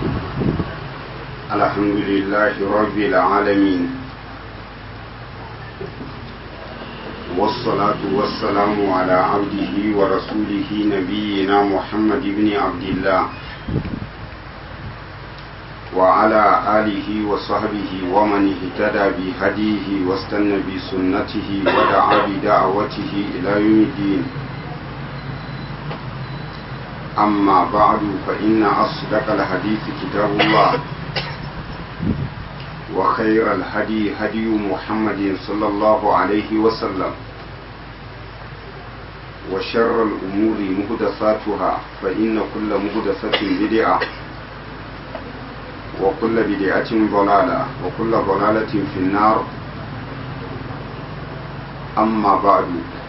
الحمد لله رب العالمين والصلاة والسلام على عبده ورسوله نبينا محمد بن عبد الله وعلى آله وصحبه ومن اهتدى بهديه واستنى بسنته ودعا بدعوته إلى يوم الدين أما بعد فإن أصدق الحديث كتاب الله وخير الهدي هدي محمد صلى الله عليه وسلم وشر الأمور مهدساتها فإن كل مهدسة بدعة وكل بدعة ضلالة وكل ضلالة في النار أما بعد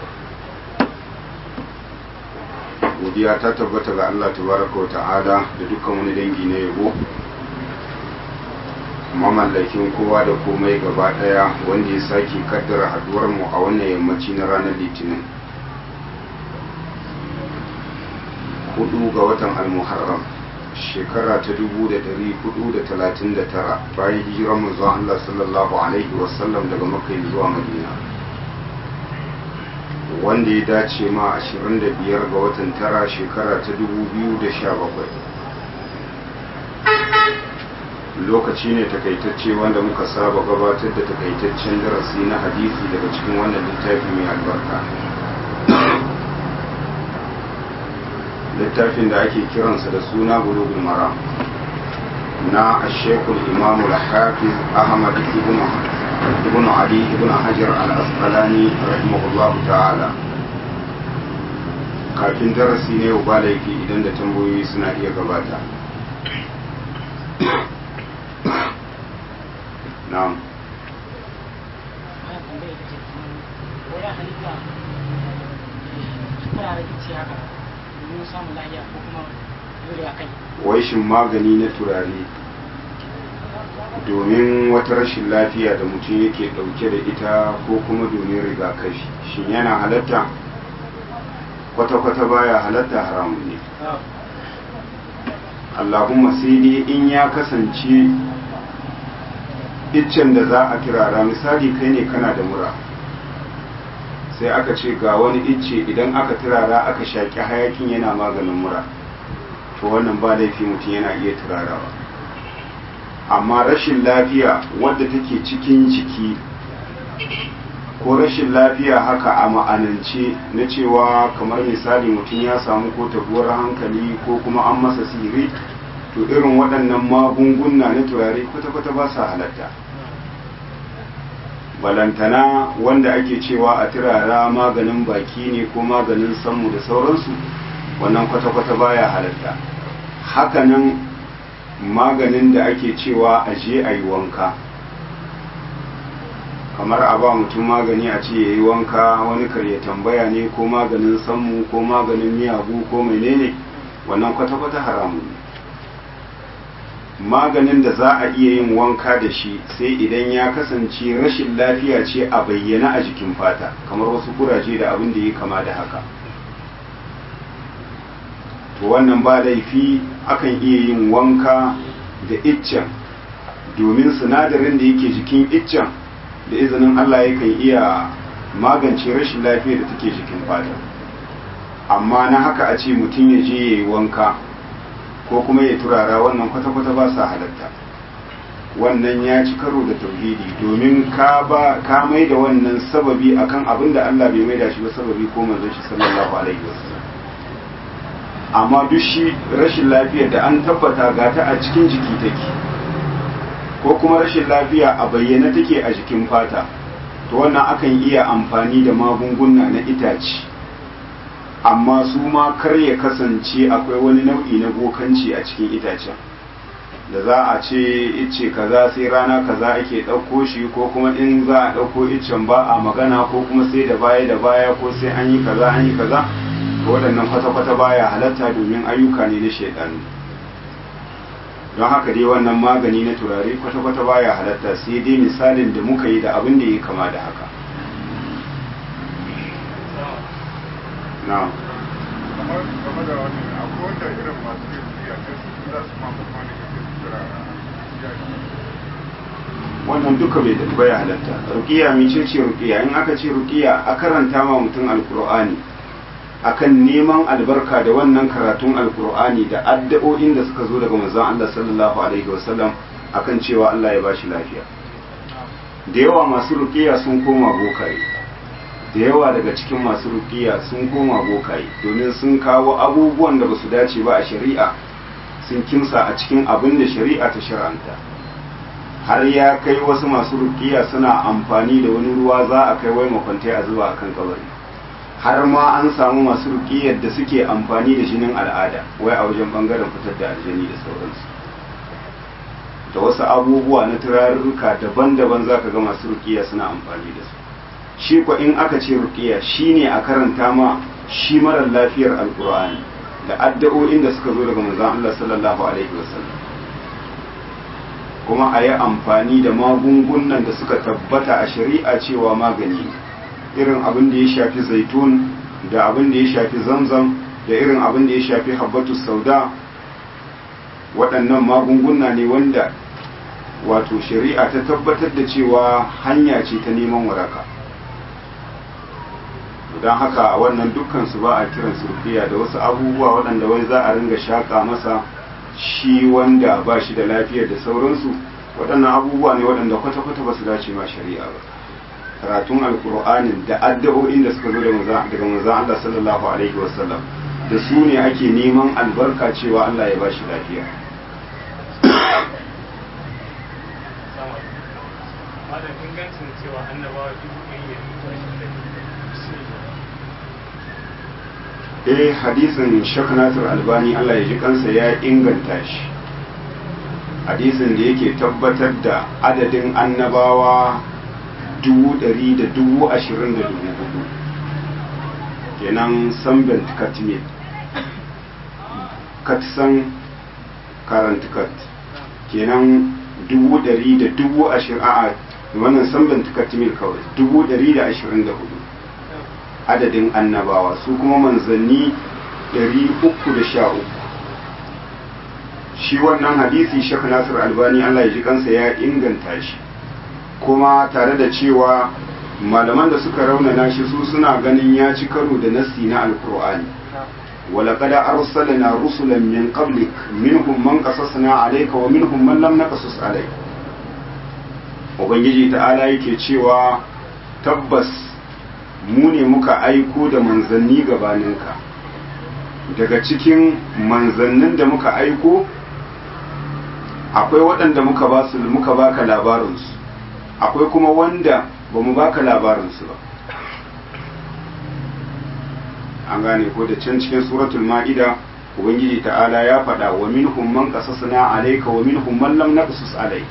godiya ta tabbata ga Allah tabaraka wa ta'ala da dukkan wani dangi na yabo mamallakin kowa da komai gaba daya wanda ya sake kaddara haduwar mu a wannan yammaci na ranar litinin hudu ga watan almuharram shekara ta dubu da dari hudu da talatin da tara bayan hijirar manzon Allah sallallahu alaihi wasallam daga makka zuwa madina wanda ya dace ma 25 ga watan tara shekara ta 2017 lokaci ne takaitacce wanda muka saba gabatar da takaitaccen darasi na hadisi daga cikin wannan littafi mai albarka littafin da ake kiransa da suna bulugul mara na ashekul imamul hafiz ahmad ibn ibn ali ibn hajar al-asqalani rahimahullahu ta'ala kafin darasi ne yau ba laifi idan da tambayoyi suna iya gabata na'am wai shin magani na turare domin wata rashin lafiya da mutum yake dauke da ita ko kuma domin rigakafi shin yana halatta kwata-kwata baya halatta haramun ne allahumma sai dai in ya kasance iccen da za a turara misali kai ne kana da mura sai aka ce ga wani icce idan aka turara aka shaƙi hayakin yana maganin mura to wannan ba laifi mutum yana iya turarawa amma rashin lafiya wadda take cikin jiki ko rashin lafiya haka a ma'anance na cewa kamar misali mutum ya samu ko tabuwar hankali ko kuma an masa sihiri to irin waɗannan magunguna na turare kwata-kwata ba sa halatta balantana wanda ake cewa a turara maganin baki ne ko maganin sammu da sauransu wannan kwata-kwata baya halatta hakanan maganin da ake cewa a je a yi wanka kamar a ba mutum magani a ce ya yi wanka wani karya tambaya ne ko maganin sammu ko maganin miyagu ko menene wannan kwata-kwata haramun ne maganin da za a iya yin wanka da shi sai idan ya kasance rashin lafiya ce a bayyana a jikin fata kamar wasu kuraje da abin da ya kama da haka to wannan ba laifi akan iya yin wanka da iccen domin sinadarin da yake jikin iccen da izinin Allah yakan iya magance rashin lafiya da take jikin fata amma na haka a ce mutum ya je ya yi wanka ko kuma ya turara wannan kwata-kwata ba sa halatta wannan ya ci karo da tauhidi domin ka ba ka mai da wannan sababi akan abin da Allah bai mai da shi ba sababi ko manzon shi sallallahu alaihi wasallam amma duk shi rashin lafiyar da an tabbata ga ta a cikin jiki take ko kuma rashin lafiya a bayyana take a jikin fata to wannan akan iya amfani da magunguna na itace amma su ma kar ya kasance akwai wani nau'i na bokanci a cikin itacen da za a ce ice kaza sai rana kaza ake ɗauko shi ko kuma in za a ɗauko icen ba a magana ko kuma sai da baya da baya ko sai an yi kaza an yi kaza waɗannan kwata-kwata baya halatta domin ayyuka ne na shaidanu don haka dai wannan magani na turare kwata-kwata baya halatta sai dai misalin da muka yi da abin da ya kama da haka na kamar game da wani akwai wanda irin masu yin siya sai su za su ma kuma ne wannan duka bai da baya halatta ruqiya mice ce ruqiya in aka ce ruqiya a karanta ma mutum alqur'ani akan neman albarka da wannan karatun alqur'ani da addu'o'in da suka zo daga manzon Allah sallallahu alaihi wasallam akan cewa Allah ya bashi lafiya da yawa masu ruqiya sun koma bokaye da yawa daga cikin masu ruqiya sun koma bokaye domin sun kawo abubuwan da basu dace ba a shari'a sun kimsa a cikin abin da shari'a ta shar'anta har ya kai wasu masu rukiya suna amfani da wani ruwa za a kai wai makwantai a zuba akan kabari har ma an samu masu rukiyar da suke amfani da jinin al'ada wai a wajen bangaren fitar da aljani da sauransu da wasu abubuwa na turarruka daban-daban za ka ga masu rukiya suna amfani da su shi kwa in aka ce rukiya shine a karanta ma shi marar lafiyar alkur'ani da addu'o'in da suka zo daga manzon Allah sallallahu alaihi wasallam kuma a yi amfani da magungunan da suka tabbata a shari'a cewa magani irin abin da ya shafi zaitun da abin da ya shafi zamzam da irin abin da ya shafi habbatu sauda waɗannan magunguna ne wanda wato shari'a ta tabbatar da cewa hanya ce ta neman waraka don haka wannan dukkansu ba a kiran rufiya da wasu abubuwa waɗanda wai za a ringa shaƙa masa shi wanda ba shi da lafiyar da sauransu waɗannan abubuwa ne waɗanda kwata-kwata ba su dace ma shari'a ba karatun alkur'anin da addu'o'in da suka zo daga manzon Allah sallallahu alaihi wasallam da su ne ake neman albarka cewa Allah ya ba shi lafiya ingancin cewa annabawa dubu ɗaya eh hadisin Sheikh Nasir Albani Allah ya ji kansa ya inganta shi hadisin da yake tabbatar da adadin annabawa dubu ɗari da dubu ashirin da dubu hudu kenan sambent katmil katsan karantikat kenan dubu ɗari da dubu ashirin a wannan sambent katmil kawai dubu ɗari da ashirin da hudu adadin annabawa su kuma manzanni 313 shi wannan hadisi shek nasir albani allah ya ji kansa ya inganta shi kuma tare da cewa malaman da suka raunana shi su suna ganin ya ci karo da nassi na alkur'ani ولقد أرسلنا رسلا من قبلك منهم من قصصنا عليك ومنهم من لم نقصص عليك وبنجي تعالى yake cewa tabbas mu ne muka aiko da manzanni gabaninka daga cikin manzannin da muka aiko akwai waɗanda muka ba su muka baka labarinsu akwai kuma wanda ba mu baka labarinsu ba an gane ko da can cikin suratul ma'ida ubangiji ta'ala ya faɗa wa minhum man qasasna alayka wa minhum man lam naqsus alayka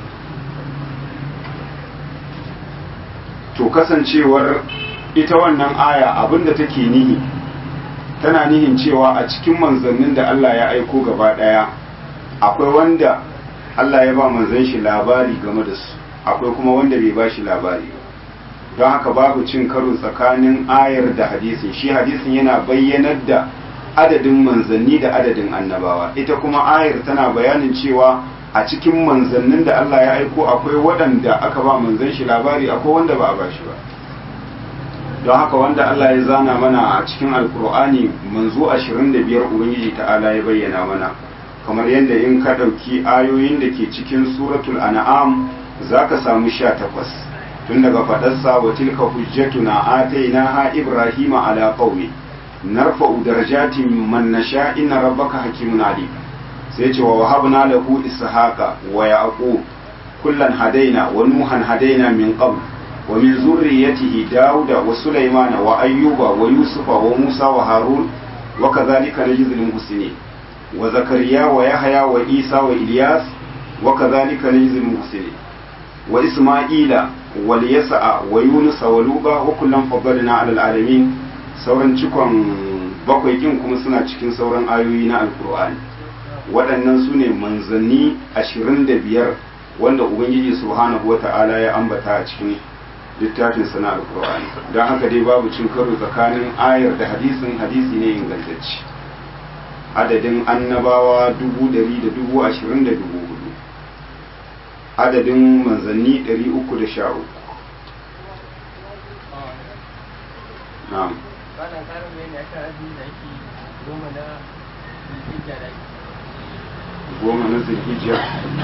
to kasancewar ita wannan aya abinda take nihi tana nihin cewa a cikin manzannin da Allah ya aiko gaba daya akwai wanda Allah ya ba manzan shi labari game da su akwai kuma wanda bai ba shi labari don haka babu cin karo tsakanin ayar da hadisin shi hadisin yana bayyanar da adadin manzanni da adadin annabawa ita kuma ayar tana bayanin cewa a cikin manzannin da Allah ya aiko akwai waɗanda aka ba manzan shi labari akwai wanda ba a ba shi ba don haka wanda Allah ya zana mana a cikin alkur'ani manzo 25 ubangiji ta'ala ya bayyana mana kamar yadda in ka ɗauki ayoyin da ke cikin suratul an'am za ka samu 18 tun daga faɗarsa wa tilka hujjatuna atainaha ibrahima ala qaumi narfa'u darajatin man nasha inna rabbaka hakimun alim sai ce wa wahabna lahu ishaqa wa yaqub kullan hadaina wa nuhan hadaina min qabl ومن ذريته داود وسليمان وأيوب ويوسف وموسى وهارون وكذلك نجزي المحسنين وزكريا ويحيى وعيسى وإلياس وكذلك نجزي المحسنين وإسماعيل واليسع ويونس ولوبا وكلا فضلنا على العالمين sauran cikon bakwai kin kuma suna cikin sauran ayoyi na alkur'ani waɗannan su ne manzanni ashirin da biyar wanda ubangiji subhanahu wa ta'ala ya ambata a cikin littafin sana alkur'ani don haka dai babu cin karo tsakanin ayar da hadisin hadisi ne ingantacce adadin annabawa dubu dari da dubu ashirin da dubu hudu adadin manzanni 313 na'am Wannan karin bayani akan azumi da ake goma na zulhijja da ake. goma na zulhijja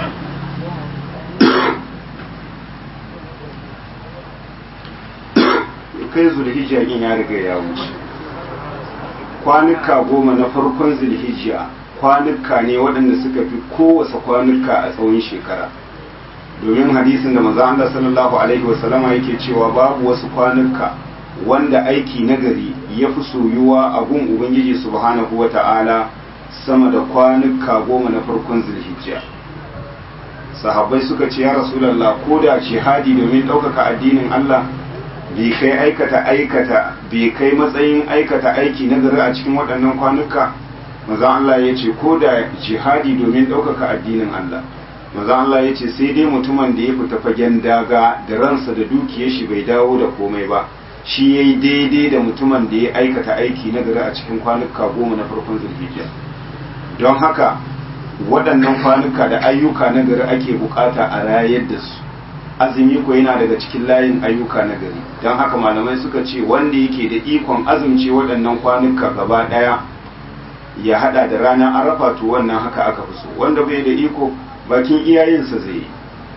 kai zulhijja yin ya riga ya wuce kwanuka goma na farkon zulhijja kwanuka ne waɗanda suka fi kowace kwanuka a tsawon shekara domin hadisin da maza Allah sallallahu alaihi wasallama yake cewa babu wasu kwanuka wanda aiki nagari ya fi soyuwa a gun ubangiji subhanahu wa ta'ala sama da kwanuka goma na farkon zulhijja sahabbai suka ce ya rasulallah ko da jihadi domin ɗaukaka addinin Allah bai kai aikata aikata bai kai matsayin aikata aiki na gari a cikin waɗannan kwanuka maza Allah ya ce ko da jihadi domin ɗaukaka addinin Allah maza Allah ya ce sai dai mutumin da ya fita fagen daga da ransa da dukiyar shi bai dawo da komai ba shi ya yi daidai da mutumin da ya aikata aiki na gari a cikin kwanuka goma na farkon zulhijja don haka waɗannan kwanuka da ayyuka na gari ake bukata a rayar da su azumi ko yana daga cikin layin ayyuka na gari don haka malamai suka ce wanda yake da ikon azumce waɗannan kwanuka gaba ɗaya ya hada da ranar arafa to wannan haka aka fi so wanda bai da iko bakin iyayensa zai yi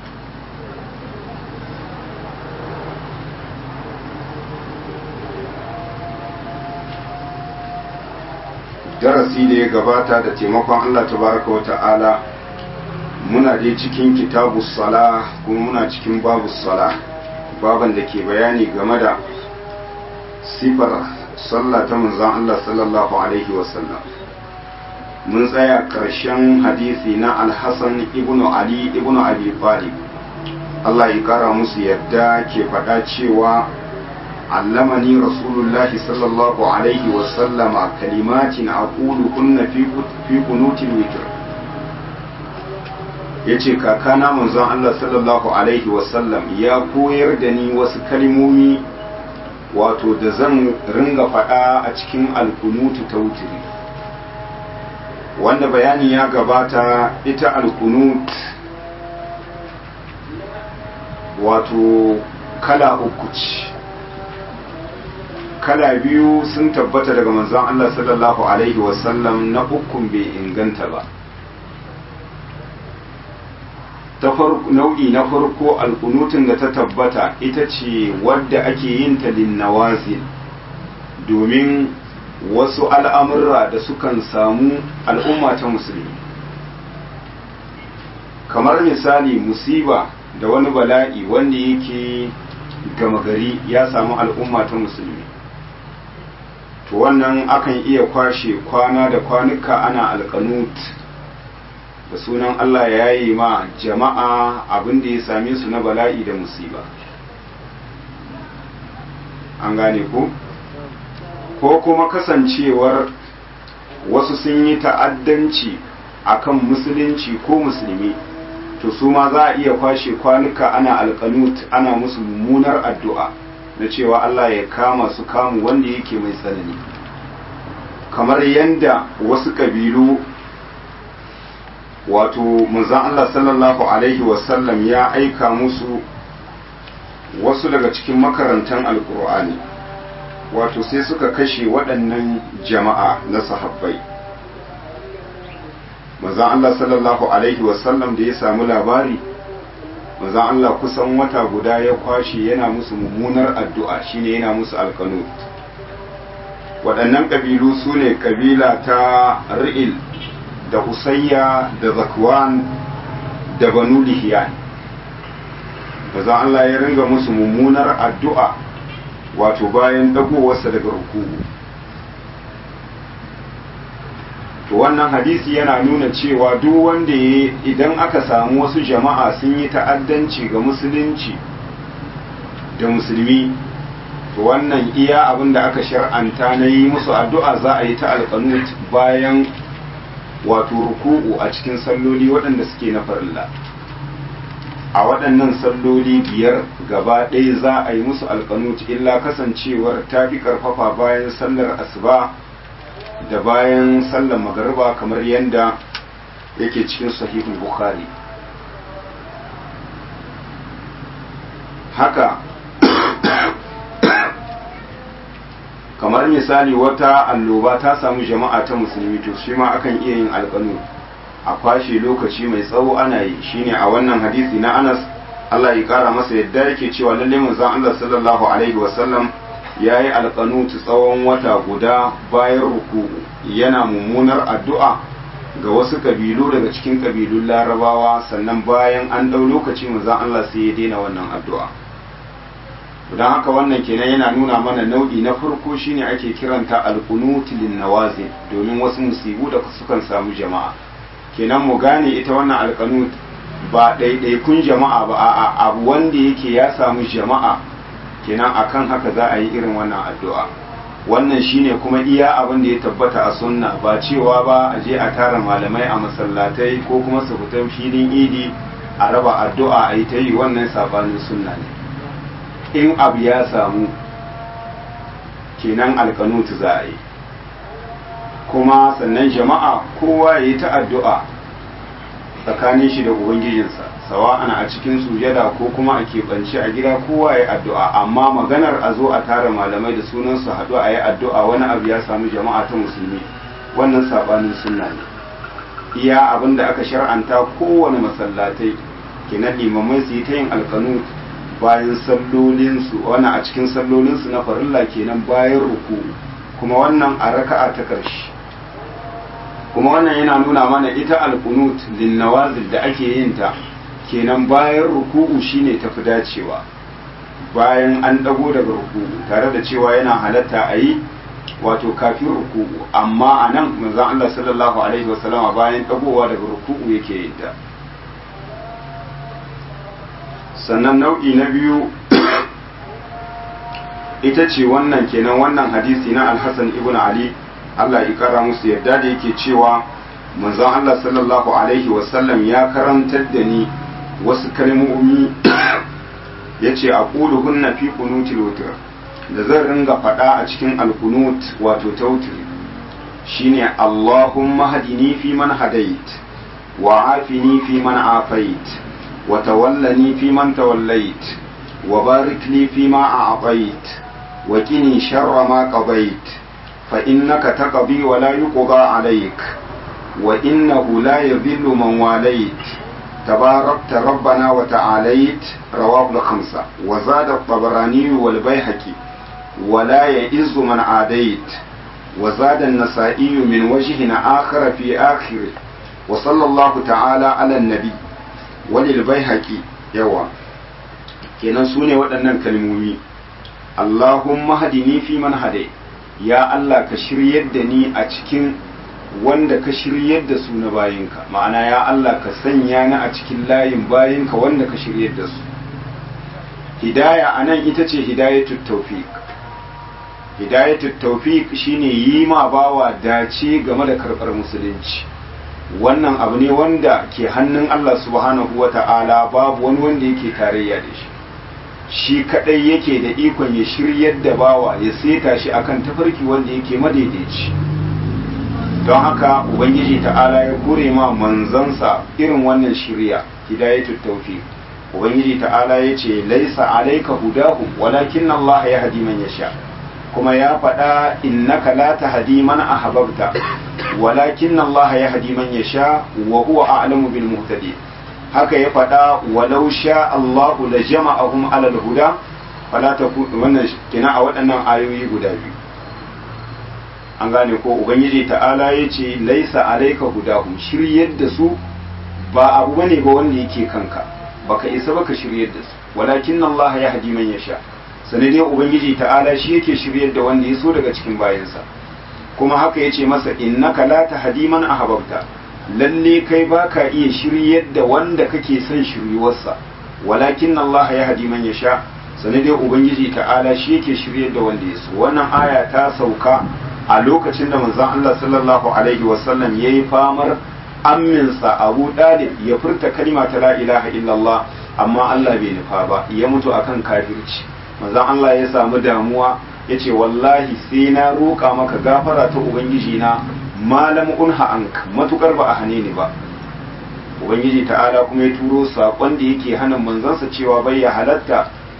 darasi da ya gabata da taimakon Allah tabaraka wa ta'ala muna dai cikin kitabu sala kuma muna cikin babu sala baban da ke bayani game da sifar sallah ta manzon Allah sallallahu alaihi wasallam mun tsaya ƙarshen hadisi na alhassan ibnu ali ibnu abi talib Allah ya kara musu yadda ke faɗa cewa علمني رسول الله صلى الله عليه وسلم كلمات أقولهن في في قنوت الوتر yace kakana manzon Allah sallallahu alaihi wasallam ya koyar da ni wasu kalmomi wato da zan ringa faɗa a cikin alkunutu ta wutiri wanda bayani ya gabata ita alkunut wato kala uku ce kala biyu sun tabbata daga manzon Allah sallallahu alaihi wasallam na ukun bai inganta ba ta nau'i na farko alkunutun da ta tabbata ita ce wadda ake yin ta linnawazil domin wasu al'amurra da sukan samu al'umma ta musulmi kamar misali musiba da wani bala'i wanda yake gama gari ya samu al'umma ta musulmi to wannan akan iya kwashe kwana da kwanuka ana alkanut da sunan Allah ya yi ma jama'a abin da ya same su na bala'i da musiba an gane ku ko kuma kasancewar wasu sun yi ta'addanci akan musulunci ko musulmi to su ma za a iya kwashe kwanuka ana alkanut ana musu mummunar addu'a na cewa Allah ya kama su kamu wanda yake mai tsanani kamar yadda wasu ƙabilu wato manzan Allah sallallahu Alaihi wasallam ya aika musu wasu daga cikin makarantar alkur'ani wato sai suka kashe waɗannan jama'a na sahabbai manzan Allah sallallahu Alaihi wasallam da ya samu labari manzan Allah kusan wata guda ya kwashe yana musu mummunar addu'a shine yana musu alkanu waɗannan ƙabilu su ne ƙabila ta ri'il da usayya da zakwan da banu lihiyan manzan Allah ya ringa musu mummunar addu'a wato bayan ɗagowarsa daga rukuku to wannan hadisi yana nuna cewa duk wanda ya idan aka samu wasu jama'a sun yi ta'addanci ga musulunci da musulmi to wannan iya abin da aka shar'anta na yi musu addu'a za a yi ta alƙanut bayan wato ruku'u a cikin salloli waɗanda suke na farilla a waɗannan salloli biyar gaba ɗaya za a yi musu alƙanut illa kasancewar ta fi ƙarfafa bayan sallar asuba da bayan sallar magariba kamar yadda yake cikin sahihul bukhari haka kamar misali wata alloba ta samu jama'a ta musulmi to shi ma akan iya yin alƙanu a kwashe lokaci mai tsawo ana yi shine a wannan hadisi na Anas Allah ya kara masa yadda yake cewa lalle manzon Allah sallallahu alaihi wasallam yayi alqanutu tsawon wata guda bayan ruku yana mummunar addu'a ga wasu kabilu daga cikin kabilun Larabawa sannan bayan an dau lokaci manzon Allah sai ya daina wannan addu'a don haka wannan kenan yana nuna mana nau'i na farko shine ake kiranta alqunut lin nawazil domin wasu musibu da sukan samu jama'a kenan mu gane ita wannan alqanut ba ɗaiɗaikun jama'a ba a abu wanda yake ya samu jama'a kenan akan haka za a yi irin wannan addu'a wannan shine kuma iya abin da ya tabbata a sunna ba cewa ba a je a tara malamai a masallatai ko kuma su fita filin idi a raba addu'a a yi ta yi wannan sabanin sunna ne in abu ya samu kenan alkanutu za a yi kuma sannan jama'a kowa ya yi ta addu'a tsakanin shi da ubangijinsa sawa'an a cikin sujada ko kuma a keɓance a gida kowa ya addu'a amma maganar a zo a tara malamai da sunan su haɗu a yi addu'a wani abu ya samu jama'a ta musulmi wannan saɓanin sunna ne iya abin da aka shar'anta kowane masallatai kenan limamai su yi ta yin alkanu bayan sallolinsu wani a cikin sallolinsu na farilla kenan bayan ruku kuma wannan a raka'a ta ƙarshe kuma wannan yana nuna mana ita alkunut linnawazil da ake yin ta kenan bayan ruku'u shine tafi dacewa bayan an dago daga ruku'u tare da cewa yana halatta a yi wato kafin ruku'u amma a nan manzon Allah sallallahu alaihi wasallama bayan dagowa daga ruku'u yake yin ta sannan nau'i na biyu ita ce wannan kenan wannan hadisi na alhassan ibn ali Allah ya kara musu yadda da yake cewa manzon Allah sallallahu alaihi wasallam ya karantar da ni wasu kalmomi ya ce a hunna fi kunutil wutar da zan ringa faɗa a cikin alkunut wato tautir shine Allahumma hadini fi man hadait wa afini fi man afait wa tawallani fi man tawallait wa barik li fi ma a'tait wa qini sharra ma qadait فإنك تقضي ولا يقضى عليك وإنه لا يذل من واليت تباركت ربنا وتعاليت رواه الخمسة وزاد الطبراني والبيهقي ولا يئز من عاديت وزاد النسائي من وجه آخر في آخره وصلى الله تعالى على النبي وللبيهقي يوا kenan su ne waɗannan kalmomi Allahumma hadini fi man hadai ya Allah ka shiryar da ni a cikin wanda ka shiryar da su na bayinka ma'ana ya Allah ka sanya ni a cikin layin bayinka wanda ka shiryar da su hidaya a nan ita ce hidayatul tawfiq hidayatul tawfiq shine yi ma bawa dace game da karɓar musulunci wannan abu ne wanda ke hannun Allah subhanahu wata'ala babu wani wanda yake tarayya da shi shi kadai yake da ikon ya shiryar da bawa ya seta shi akan tafarki wanda yake madaidaici don haka ubangiji ta'ala ya kure ma manzansa irin wannan shirya hidayatul tawfiq ubangiji ta'ala ya ce laisa alayka hudahum walakin Allah ya hadi man yasha kuma ya faɗa innaka la tahdi man ahbabta walakin Allah ya hadi man yasha wa huwa a'lamu bil muhtadin haka ya faɗa walau sha Allahu la jama'ahum alal huda fala takun wannan kina a waɗannan ayoyi guda biyu an gane ko ubangiji ta'ala ya ce laisa alaika hudahum shiryar da su ba abu bane ba wanda yake kanka baka isa baka shiryar da su walakin Allah ya hadi man yasha sanadai ubangiji ta'ala shi yake shiryar da wanda ya so daga cikin bayansa kuma haka ya ce masa innaka la tahdi man ahbabta lalle kai baka iya shiryar da wanda kake son shiryuwarsa walakin Allah ya hadi man yasha sanadai ubangiji ta'ala shi yake shiryar da wanda ya so wannan aya ta sauka a lokacin da manzon Allah sallallahu alaihi wasallam yayi famar amminsa Abu Dalib ya furta kalma ta la ilaha illallah amma Allah bai nufa ba ya mutu akan kafirci manzon Allah ya samu damuwa yace wallahi sai na roƙa maka gafara ta ubangiji na malam unha ank matukar ba a hane ni ba ubangiji ta'ala kuma ya turo sakon da yake hana manzansa cewa bai ya halatta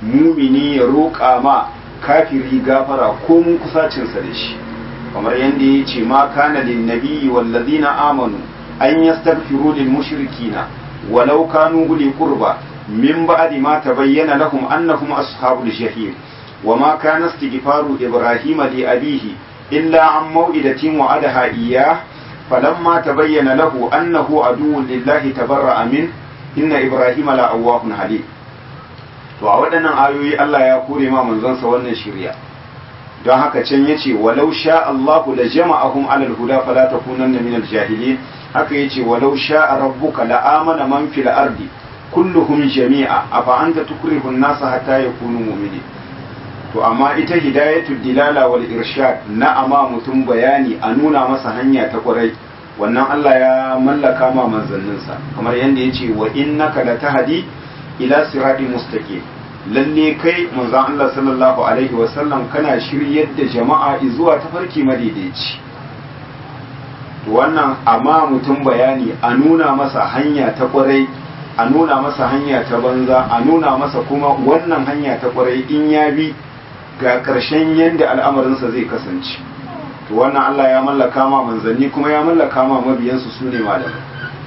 mumini ya roƙa ma kafiri gafara ko mun kusacinsa da shi kamar yadda ya ce ma kana lin nabiyyi wallazina amanu an yastaghfiru lil mushrikina walau kanu uli qurba min ba'di ma tabayyana lahum annahum ashabul jahim وما كان استغفار إبراهيم لأبيه إلا عن موئدة وعدها إياه فلما تبين له أنه عدو لله تبرأ منه إن إبراهيم لأواه حليم to a waɗannan ayoyi Allah ya kore ma manzonsa wannan shirya don haka can yace walau sha Allahu la jama'ahum alal huda fala takunanna minal jahilin haka yace walau sha rabbuka la amana man fil ardi kulluhum jami'a afa anta tukrihu an-nasa hatta yakunu mu'minin to amma ita hidayatul dilala wal irshad na ama mutum bayani a nuna masa hanya ta kwarai wannan Allah ya mallaka ma manzanninsa kamar yadda ya ce wa innaka la tahdi ila siratin mustaqim lalle kai manzon Allah sallallahu alaihi wa sallam kana shiryar da jama'a zuwa tafarki madaidaici to wannan amma mutum bayani a nuna masa hanya ta kwarai a nuna masa hanya ta banza a nuna masa kuma wannan hanya ta kwarai in ya bi ga ƙarshen yadda al'amarinsa zai kasance to wannan Allah ya mallaka ma manzanni kuma ya mallaka ma mabiyansu su ne malamai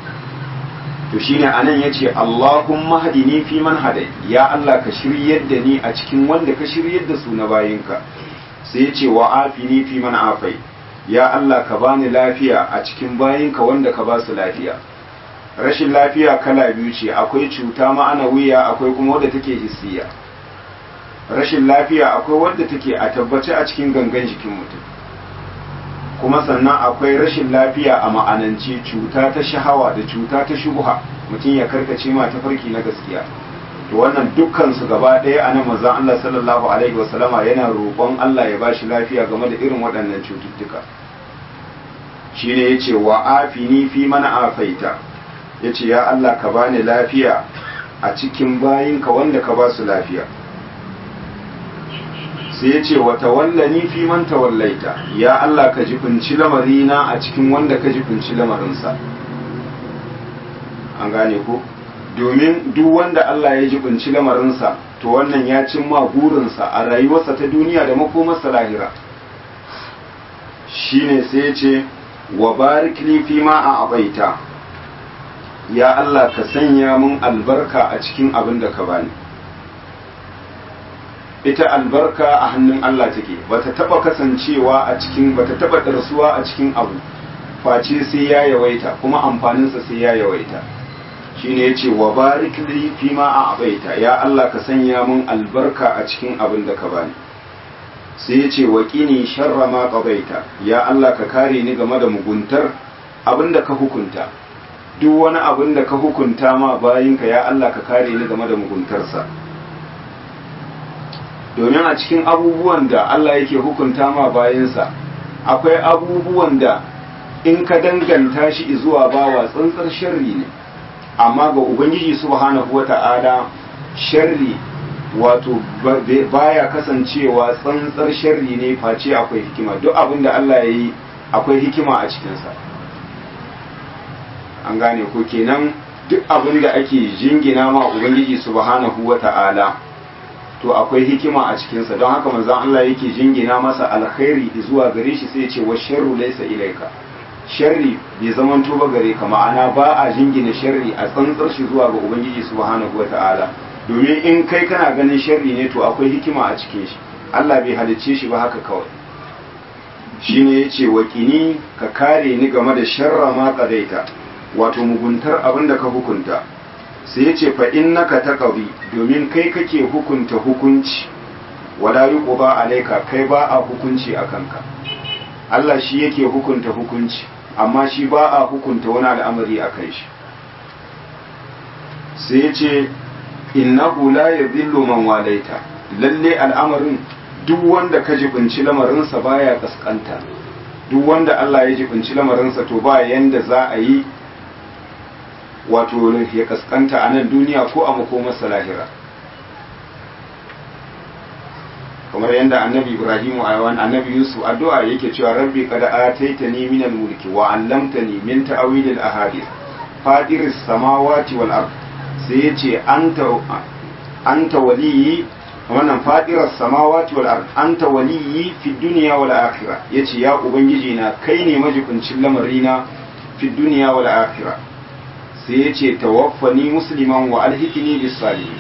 to shine anan yace Allahumma hadini fi man hadai ya Allah ka shiryar da ni a cikin wanda ka shiryar da su na bayinka sai yace wa afini fi man afai ya Allah ka bani lafiya a cikin bayinka wanda ka ba su lafiya rashin lafiya kala biyu ce akwai cuta ma'ana wuya akwai kuma wadda take hissiya rashin lafiya akwai wadda take a tabbace a cikin gangan jikin mutum kuma sannan akwai rashin lafiya a ma'anance cuta ta shahawa da cuta ta shubuha mutum ya karkace ma ta farki na gaskiya to wannan dukkan su gaba ɗaya a nan manzon Allah sallallahu alaihi wasallama yana roƙon Allah ya bashi lafiya game da irin waɗannan cututtuka shine yace wa afini fi man afaita yace ya Allah ka bani lafiya a cikin bayinka wanda ka ba su lafiya sai ya ce wata wallani fi man tawallaita ya Allah ka jibinci lamarina a cikin wanda ka jibinci lamarinsa an gane ko domin duk wanda Allah ya jibinci lamarinsa to wannan ya cimma burinsa a rayuwarsa ta duniya da makomarsa lahira shine sai ya ce wa barik li fi ma a abaita ya Allah ka sanya mun albarka a cikin abin da ka bani ita albarka a hannun Allah take bata taba kasancewa a cikin bata taba darsuwa a cikin abu face sai ya yawaita kuma amfaninsa sai ya yawaita shine yace wa barik li fi ma a'baita ya Allah ka sanya mun albarka a cikin abin da ka bani sai yace wa qini sharra ma qadaita ya Allah ka kare ni game da muguntar abin da ka hukunta duk wani abin da ka hukunta ma bayinka ya Allah ka kare ni game da muguntarsa domin a cikin abubuwan da Allah yake hukunta ma bayansa akwai abubuwan da in ka danganta shi zuwa bawa tsantsar sharri ne amma ga ubangiji subhanahu wata'ala sharri wato baya kasancewa tsantsar sharri ne face akwai hikima duk abin da Allah ya yi akwai hikima a cikinsa an gane ko kenan duk abin da ake jingina ma ubangiji subhanahu wata'ala to akwai hikima a cikinsa don haka manzon Allah yake jingina masa alkhairi zuwa gare shi sai ya ce wa sharru laysa ilaika sharri bai zaman ba gare ka ma'ana ba a jingina sharri a tsantsar shi zuwa ga ubangiji subhanahu wata'ala domin in kai kana ganin sharri ne to akwai hikima a cikin shi Allah bai halicce shi ba haka kawai shine yace wa kini ka kare ni game da sharra ma qadaita wato muguntar abin da ka hukunta sai ya ce fa innaka taqdi domin kai kake hukunta hukunci wala yuqba alayka kai ba a hukunci akan ka Allah shi yake hukunta hukunci amma shi ba a hukunta wani al'amari akan shi sai ya ce innahu la yadhillu man walaita lalle al'amarin duk wanda ka jibinci lamarinsa baya kaskanta duk wanda Allah ya jibinci lamarinsa to ba yanda za a yi wato ya kaskanta a nan duniya ko a makomarsa lahira kamar yadda annabi ibrahim a yawan annabi yusuf addu'a yake cewa rabbi kada ataitani min al-mulki wa 'allamtani min ta'wil al-ahadith fadir as-samawati wal ard sai yace anta anta waliyyi wannan fadirar samawati wal ard anta waliyyi fi dunya wal akhirah yace ya ubangiji na kai ne majibincin lamarina fi dunya wal akhirah sai yace tawaffani musliman wa alhikni bis salihin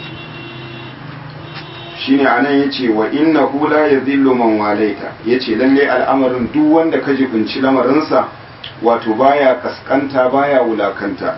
shine anan yace wa innahu la yadhillu man walaita yace lalle al'amarin duk wanda ka jibinci lamarinsa wato baya kaskanta baya wulakanta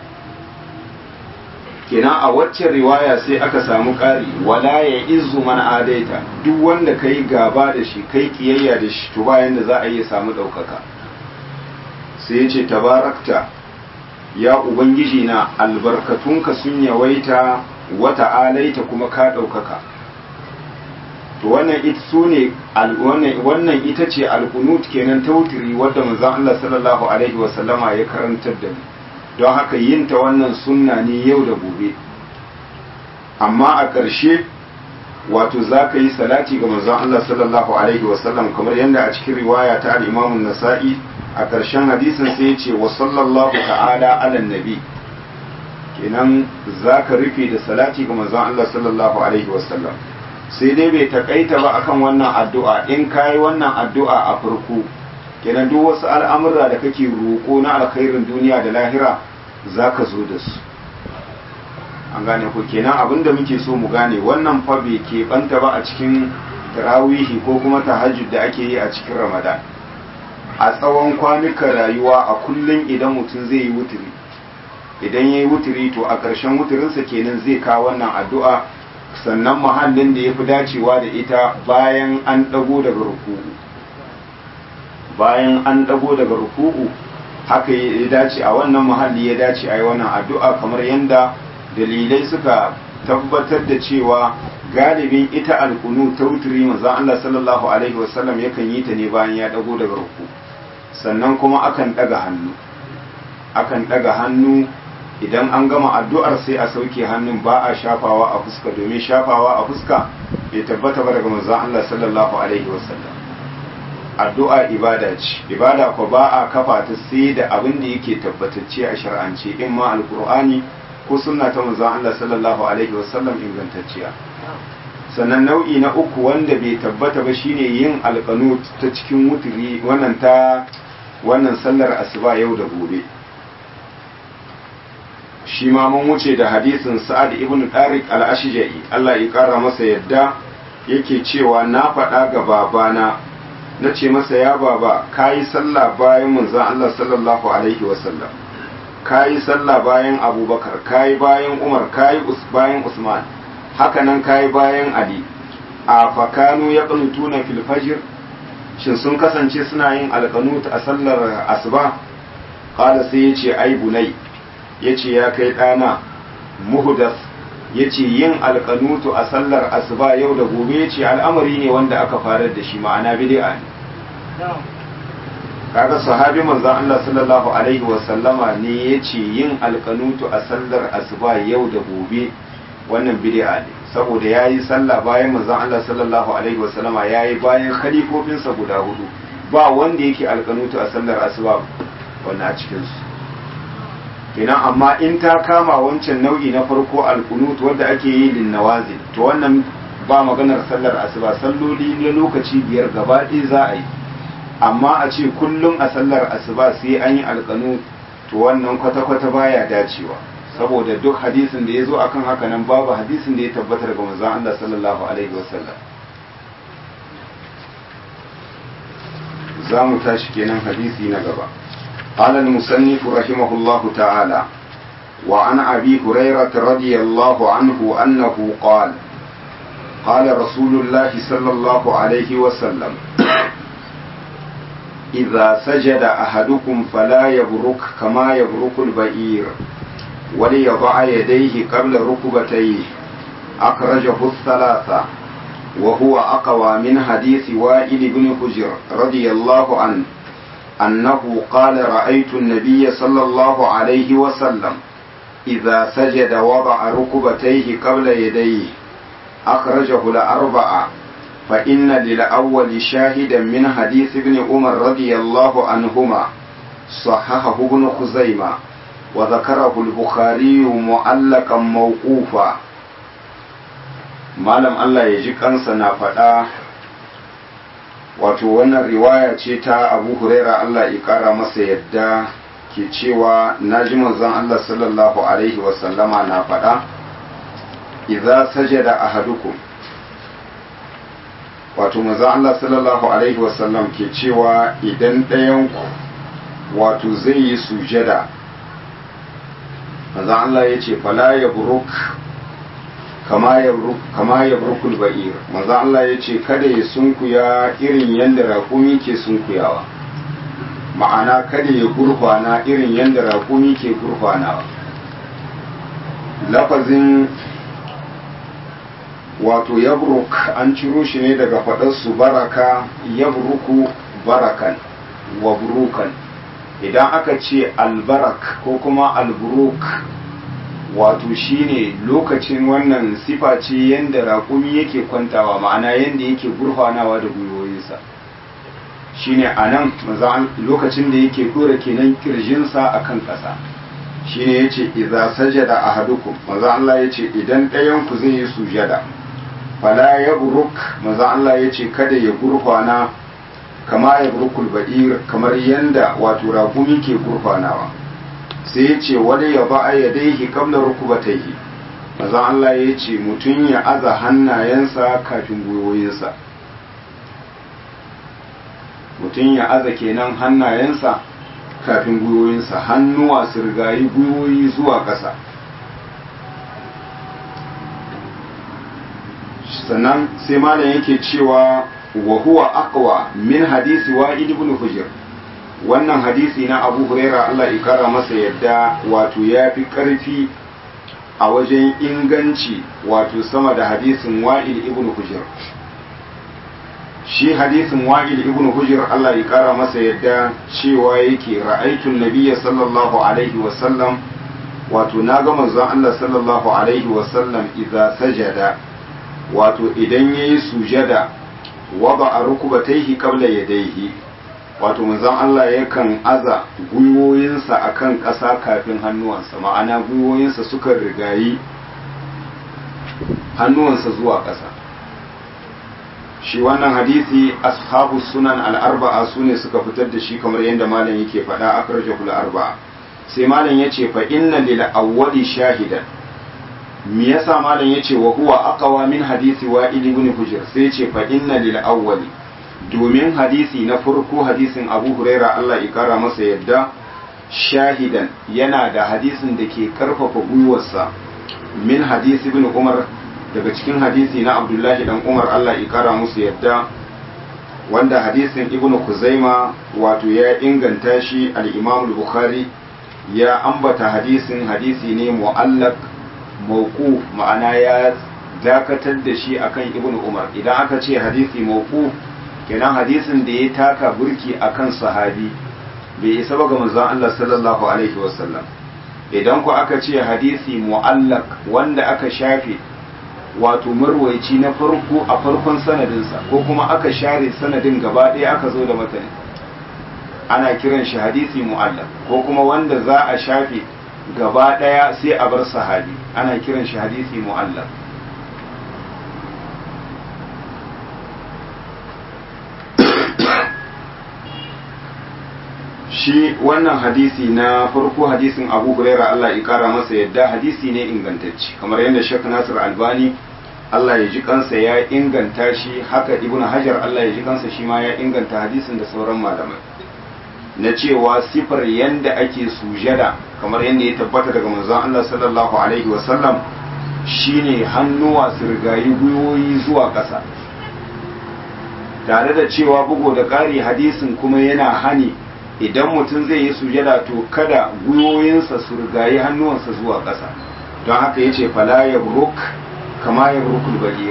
kenan a waccan riwaya sai aka samu ƙari wala ya izu man adaita duk wanda ka yi gaba da shi kai kiyayya da shi to bayan da za a iya samu ɗaukaka sai ya ce tabarakta ya ubangiji na albarkatunka sun yawaita wata alaita kuma ka ɗaukaka to wannan ita su ne wannan ita ce alkunut kenan tautiri wadda manzon Allah sallallahu alaihi wasallama ya karantar da mu don haka yin ta wannan sunna ne yau da gobe amma a ƙarshe wato za ka yi salati ga manzon Allah sallallahu alaihi wasallam kamar yadda a cikin riwaya ta al-Imam nasai a ƙarshen hadisin sai ya ce wa sallallahu ta'ala ala nabi kenan za ka rufe da salati ga manzon Allah sallallahu alaihi wasallam sai dai bai takaita ba akan wannan addu'a in kayi wannan addu'a a farko kenan duk wasu al'amura da kake roƙo na alkhairin duniya da lahira za ka zo da su an gane ku kenan abinda muke so mu gane wannan fa bai keɓanta ba a cikin tarawihi ko kuma tahajjud da ake yi a cikin ramadan a tsawon kwanukan rayuwa a kullum idan mutum zai yi wuturi idan ya yi wuturi to a ƙarshen wuturinsa kenan zai kawo wannan addu'a sannan mahallin da ya fi dacewa da ita bayan an ɗago daga ruku'u bayan an ɗago daga ruku'u haka ya dace a wannan mahalli ya dace a yi wannan addu'a kamar yadda dalilai suka tabbatar da cewa galibin ita alkunu ta wuturi manzon Allah sallallahu alaihi wasallam yakan yi ta ne bayan ya ɗago daga ruku sannan kuma akan ɗaga hannu akan ɗaga hannu idan an gama addu'ar sai a sauke hannun ba a shafawa a fuska domin shafawa a fuska bai tabbata ba daga manzon Allah sallallahu alaihi wasallam addu'a ibada ce ibada ko ba a kafa ta sai da abin da yake tabbatacce a shar'ance in ma alqur'ani ko sunna ta manzon Allah sallallahu alaihi wasallam ingantacciya sannan nau'i na uku wanda bai tabbata ba shine yin alqanut ta cikin wuturi wannan ta wannan sallar asuba yau da gobe shi ma mun wuce da hadisin sa'ad ibn tariq al-ashja'i Allah ya kara masa yadda yake cewa na faɗa ga babana na ce masa ya baba kayi sallah bayan manzon Allah sallallahu alaihi wasallam kayi sallah bayan abubakar kayi bayan umar kayi bayan usman haka nan kayi bayan ali a fakanu ya tuna fil fajr shin sun kasance suna yin alqanut a sallar asuba qala sai yace ai bunai yace ya kai dana muhdas yace yin alqanutu a sallar asuba yau da gobe yace al'amari ne wanda aka farar da shi ma'ana bid'a ne kaga sahabi manzon Allah sallallahu alaihi wa sallama ne yace yin alqanutu a sallar asuba yau da gobe wannan bid'a ne saboda yayi sallah bayan manzon Allah sallallahu alaihi wa sallama yayi bayan khalifofinsa guda hudu ba wanda yake alqanutu a sallar asuba wannan a cikin su kenan amma in ta kama wancan nau'i na farko alqunut wanda ake yi lin nawazil to wannan ba maganar sallar asuba salloli na lokaci biyar gaba ɗaya za a yi amma a ce kullum a sallar asuba sai an yi alkanu to wannan kwata-kwata baya dacewa saboda duk hadisin da ya zo akan haka nan babu hadisin da ya tabbata daga manzon Allah sallallahu alaihi wasallam za mu tashi kenan hadisi na gaba قال المصنف رحمه الله تعالى وعن أبي هريرة رضي الله عنه أنه قال قال رسول الله صلى الله عليه وسلم إذا سجد أحدكم فلا يبرك كما يبرك البئير وليضع يديه قبل ركبتيه أخرجه الثلاثة وهو أقوى من حديث وائل بن حجر رضي الله عنه أنه قال رأيت النبي صلى الله عليه وسلم إذا سجد وضع ركبتيه قبل يديه أخرجه الأربعة فإن للأول شاهدا من حديث ابن عمر رضي الله عنهما صححه ابن خزيمة وذكره البخاري معلقا موقوفا malam Allah ya ji kansa na faɗa wato wannan riwaya ce ta abu huraira Allah ya ƙara masa yadda ke cewa na ji manzon Allah sallallahu alaihi wasallama na faɗa idza sajada ahadukum wato manzon Allah sallallahu alaihi wasallam ke cewa idan ɗayanku wato zai yi sujada manzon Allah ya ce fala ya buruk kama ya burkul ba'ir manzon Allah ya ce kada ya sunkuya irin yadda raƙumi ke sunkuyawa ma'ana kada ya gurfana irin yadda raƙumi ke gurfanawa lafazin wato yabruk an ciro shi ne daga faɗarsu baraka yabruku barakan wa burukan idan aka ce albarak ko kuma alburuk wato shine lokacin wannan sifa ce yadda raƙumi yake kwantawa ma'ana yadda yake gurfanawa da gwiwoyinsa shine a nan lokacin da yake ɗora kenan kirjinsa a kan ƙasa shine ya ce iza sajada a hadukum maza Allah ya ce idan ɗayanku zai yi sujada fala ya buruk maza Allah ya ce kada ya gurfana kama ya burukul ba'ir kamar yanda wato raƙumi ke gurfanawa sai ya ce wani ya ba ya daihi kamla rukubataihi maza Allah ya ce mutum ya aza hannayensa kafin gwiwoyinsa mutum ya aza kenan hannayensa kafin gwiwoyinsa hannuwa su rigayi gwiwoyi zuwa ƙasa sannan sai malam yake cewa wa huwa aqwa min hadisi wa'id ibn hujr wannan hadisi na abu huraira Allah ya kara masa yadda wato ya fi ƙarfi a wajen inganci wato sama da hadisin wa'il ibn hujr shi hadisin wa'il ibn hujr Allah ya kara masa yadda cewa yake ra'aitun nabiyya sallallahu alaihi wasallam wato na ga manzon Allah sallallahu alaihi wasallam idza sajada wato idan yayi sujada wada a rukubataihi qabla yadayhi wato manzon Allah yakan aza gwiwoyinsa akan ƙasa kafin hannuwansa ma'ana gwiwoyinsa suka rigayi hannuwansa zuwa ƙasa shi wannan hadisi ashabu sunan al'arba'a su ne suka fitar da shi kamar yadda malam yake faɗa akrajahul arba'a sai malam yace fa inna lil awwali shahidan me yasa malam yace wa huwa aqwa min hadisi wa'il ibn hujr sai yace fa inna lil awwali domin hadisi na farko hadisin Abu Huraira Allah ya kara masa yadda shahidan yana da hadisin da ke karfafa gwiwarsa min hadisi ibn Umar daga cikin hadisi na Abdullahi dan Umar Allah ya kara musu yadda wanda hadisin Ibn Kuzaima wato ya inganta shi al-Imam al-Bukhari ya ambata hadisin hadisi ne mu'allaq mawquf ma'ana ya dakatar da shi akan Ibn Umar idan aka ce hadisi mawquf kenan hadisin da ya taka burki akan sahabi bai isa ba ga manzon Allah sallallahu alaihi wasallam idan ku aka ce hadisi mu'allaq wanda aka shafe wato marwaici na farko a farkon sanadinsa ko kuma aka share sanadin gaba ɗaya aka zo da matanin ana kiran shi hadisi mu'allaq ko kuma wanda za a shafe gaba ɗaya sai a bar sahabi ana kiran shi hadisi mu'allaq shi wannan hadisi na farko hadisin abu huraira Allah ya kara masa yadda hadisi ne ingantacce kamar yadda shek nasir albani Allah ya ji kansa ya inganta shi haka ibn hajar Allah ya ji kansa shi ma ya inganta hadisin da sauran malamai na cewa sifar yanda ake sujada kamar yadda ya tabbata daga manzon Allah sallallahu alaihi wasallam shine hannuwa su rigayi gwiwoyi zuwa ƙasa tare da cewa bugu da ƙari hadisin kuma yana hani idan mutum zai yi sujada to kada gwiwoyinsa su rigayi hannuwansa zuwa ƙasa don haka ya ce fala ya buruk kama ya burukul bagir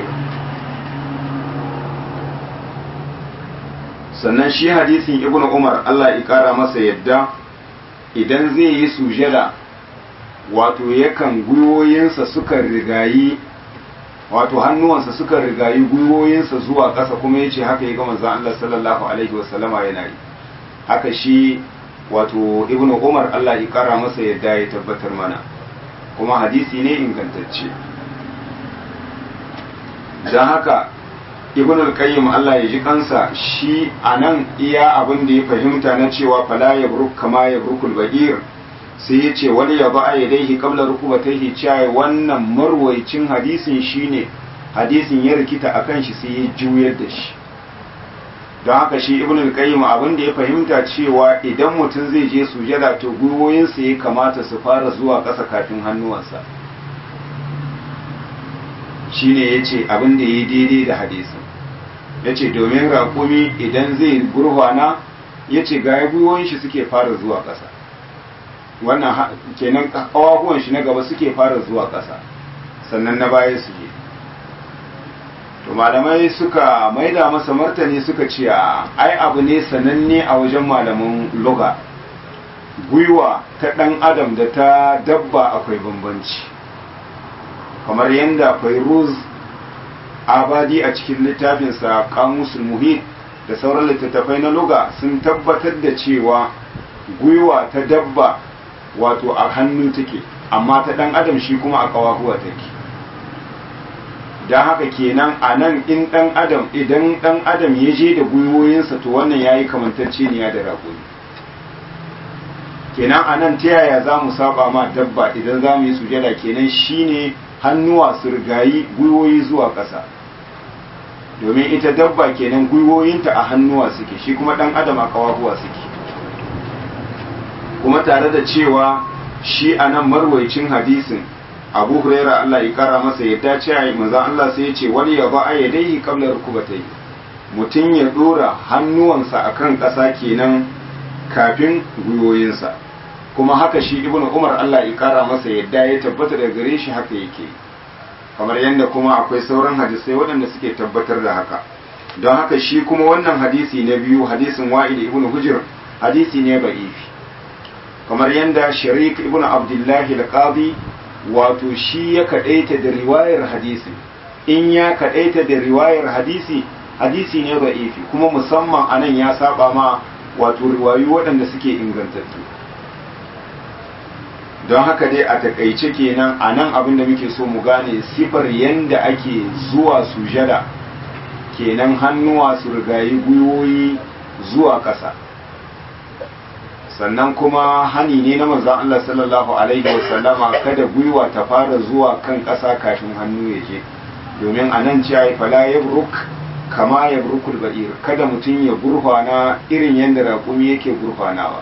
sannan shi hadisin ibn umar allah ya ƙara masa yadda idan zai yi sujada wato yakan gwiwoyinsa suka rigayi wato hannuwansa suka rigayi gwiwoyinsa zuwa ƙasa kuma ya ce haka ya gama zan allah sallallahu alaihi wasallama yana yi haka shi wato ibnu umar Allah ya kara masa yadda ya tabbatar mana kuma hadisi ne ingantacce don haka ibn al-qayyim Allah ya ji kansa shi anan iya abin da ya fahimta na cewa fala yabruk kama yabrukul ba'ir sai ya ce wani ya ba'a yadaihi qabla rukubatayhi cewa wannan marwaicin hadisin shine hadisin ya rikita akan shi sai ya juyar da shi don haka shi ibn al-qayyim abin da ya fahimta cewa idan mutum zai je sujada to gwiwoyinsa ya kamata su fara zuwa ƙasa kafin hannuwansa shine yace abin da ya daidai da hadisin yace domin raƙumi idan zai gurfana yace ga gwiwoyin shi suke fara zuwa ƙasa wannan kenan ƙawahuwan shi na gaba suke fara zuwa ƙasa sannan na baya su je to malamai suka maida masa martani suka ce ai abu ne sananne a wajen malaman loga gwiwa ta ɗan adam da ta dabba akwai bambanci kamar yadda fairuz abadi a cikin littafinsa kamusul muhit da sauran littattafai na loga sun tabbatar da cewa gwiwa ta dabba wato a hannu take amma ta ɗan adam shi kuma a ƙawahuwa take don haka kenan a nan in ɗan adam idan ɗan adam ya je da gwiwoyinsa to wannan ya yi kamantacceniya da raƙumi kenan a nan ta yaya za mu saba ma dabba idan za mu yi sujada kenan shine hannuwa su rigayi gwiwoyi zuwa ƙasa domin ita dabba kenan gwiwoyinta a hannuwa suke shi kuma ɗan adam a kawahuwa suke kuma tare da cewa shi a nan marwaicin hadisin abu huraira Allah ya kara masa yadda ce a manzan Allah sai ya ce wani ya ba a yadaihi kamlar rukubatai mutum ya dora hannuwansa akan ƙasa kenan kafin gwiwoyinsa kuma haka shi ibn umar Allah ya kara masa yadda ya tabbata da gare shi haka yake kamar yadda kuma akwai sauran hadisai waɗanda suke tabbatar da haka don haka shi kuma wannan hadisi na biyu hadisin wa'id ibn hujr hadisi ne ba'ifi kamar yadda sharik ibn abdullahi al-qadi wato shi ya kadaita da riwayar hadisi in ya kadaita da riwayar hadisi hadisi ne ba'ifi kuma musamman anan ya saba ma wato riwayu waɗanda suke ingantattu don haka dai a takaice kenan a nan abin da muke so mu gane sifar yanda ake zuwa sujada kenan hannuwa su rigayi gwiwoyi zuwa ƙasa sannan kuma hani ne na manzon Allah sallallahu alaihi wasallama kada gwiwa ta fara zuwa kan ƙasa kafin hannu ya je domin a nan cewa fala yabruk kama yabrukul ba'ir kada mutum ya gurfana irin yadda raƙumi yake gurfanawa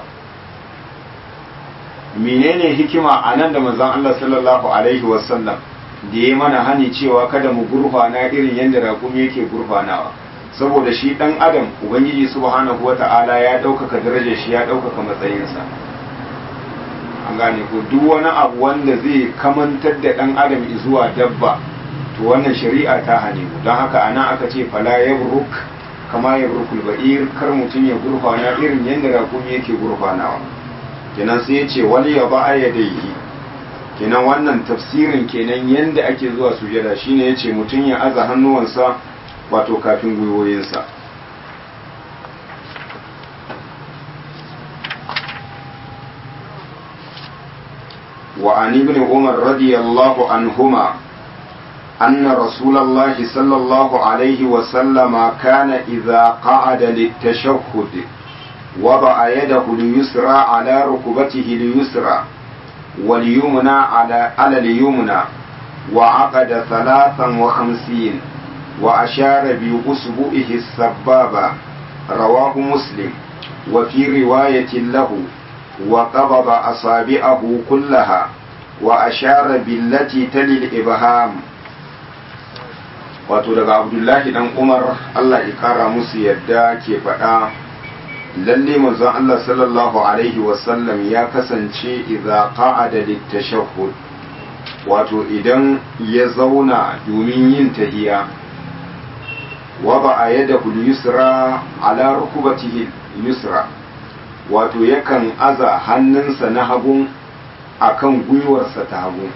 menene hikima a nan da manzon Allah sallallahu alaihi wasallam da ya mana hani cewa kada mu gurfana irin yadda raƙumi yake gurfanawa saboda shi ɗan adam ubangiji subhanahu wata'ala ya ɗaukaka darajar shi ya ɗaukaka matsayinsa an gane ko duk wani abu wanda zai kamantar da ɗan adam zuwa dabba to wannan shari'a ta hane mu don haka ana aka ce fala yabruk kama yabrukul ba'ir kar mutum ya gurfana irin yadda raƙumi yake gurfanawa kenan sai ya ce wani ya ba yadayhi kenan wannan tafsirin kenan yanda ake zuwa sujada shine yace mutum ya aza hannuwansa wato kafin gwiwoyinsa وعن ابن عمر رضي الله عنهما أن رسول الله صلى الله عليه وسلم كان إذا قعد للتشهد وضع يده اليسرى على ركبته اليسرى واليمنى على على اليمنى وعقد ثلاثا وخمسين وأشار بأصبعه السبابة رواه مسلم وفي رواية له وقبض أصابعه كلها وأشار بالتي تلي الإبهام wato daga abdullahi dan umar allah ya kara musu yadda ke faɗa lalle manzon allah sallallahu alaihi wasallam ya kasance idza qa'ada litashahhud wato idan ya zauna domin yin tahiya waba a yada yusra ala rukubatihi yusra wato yakan aza hannunsa na hagun akan gwiwarsa ta hagu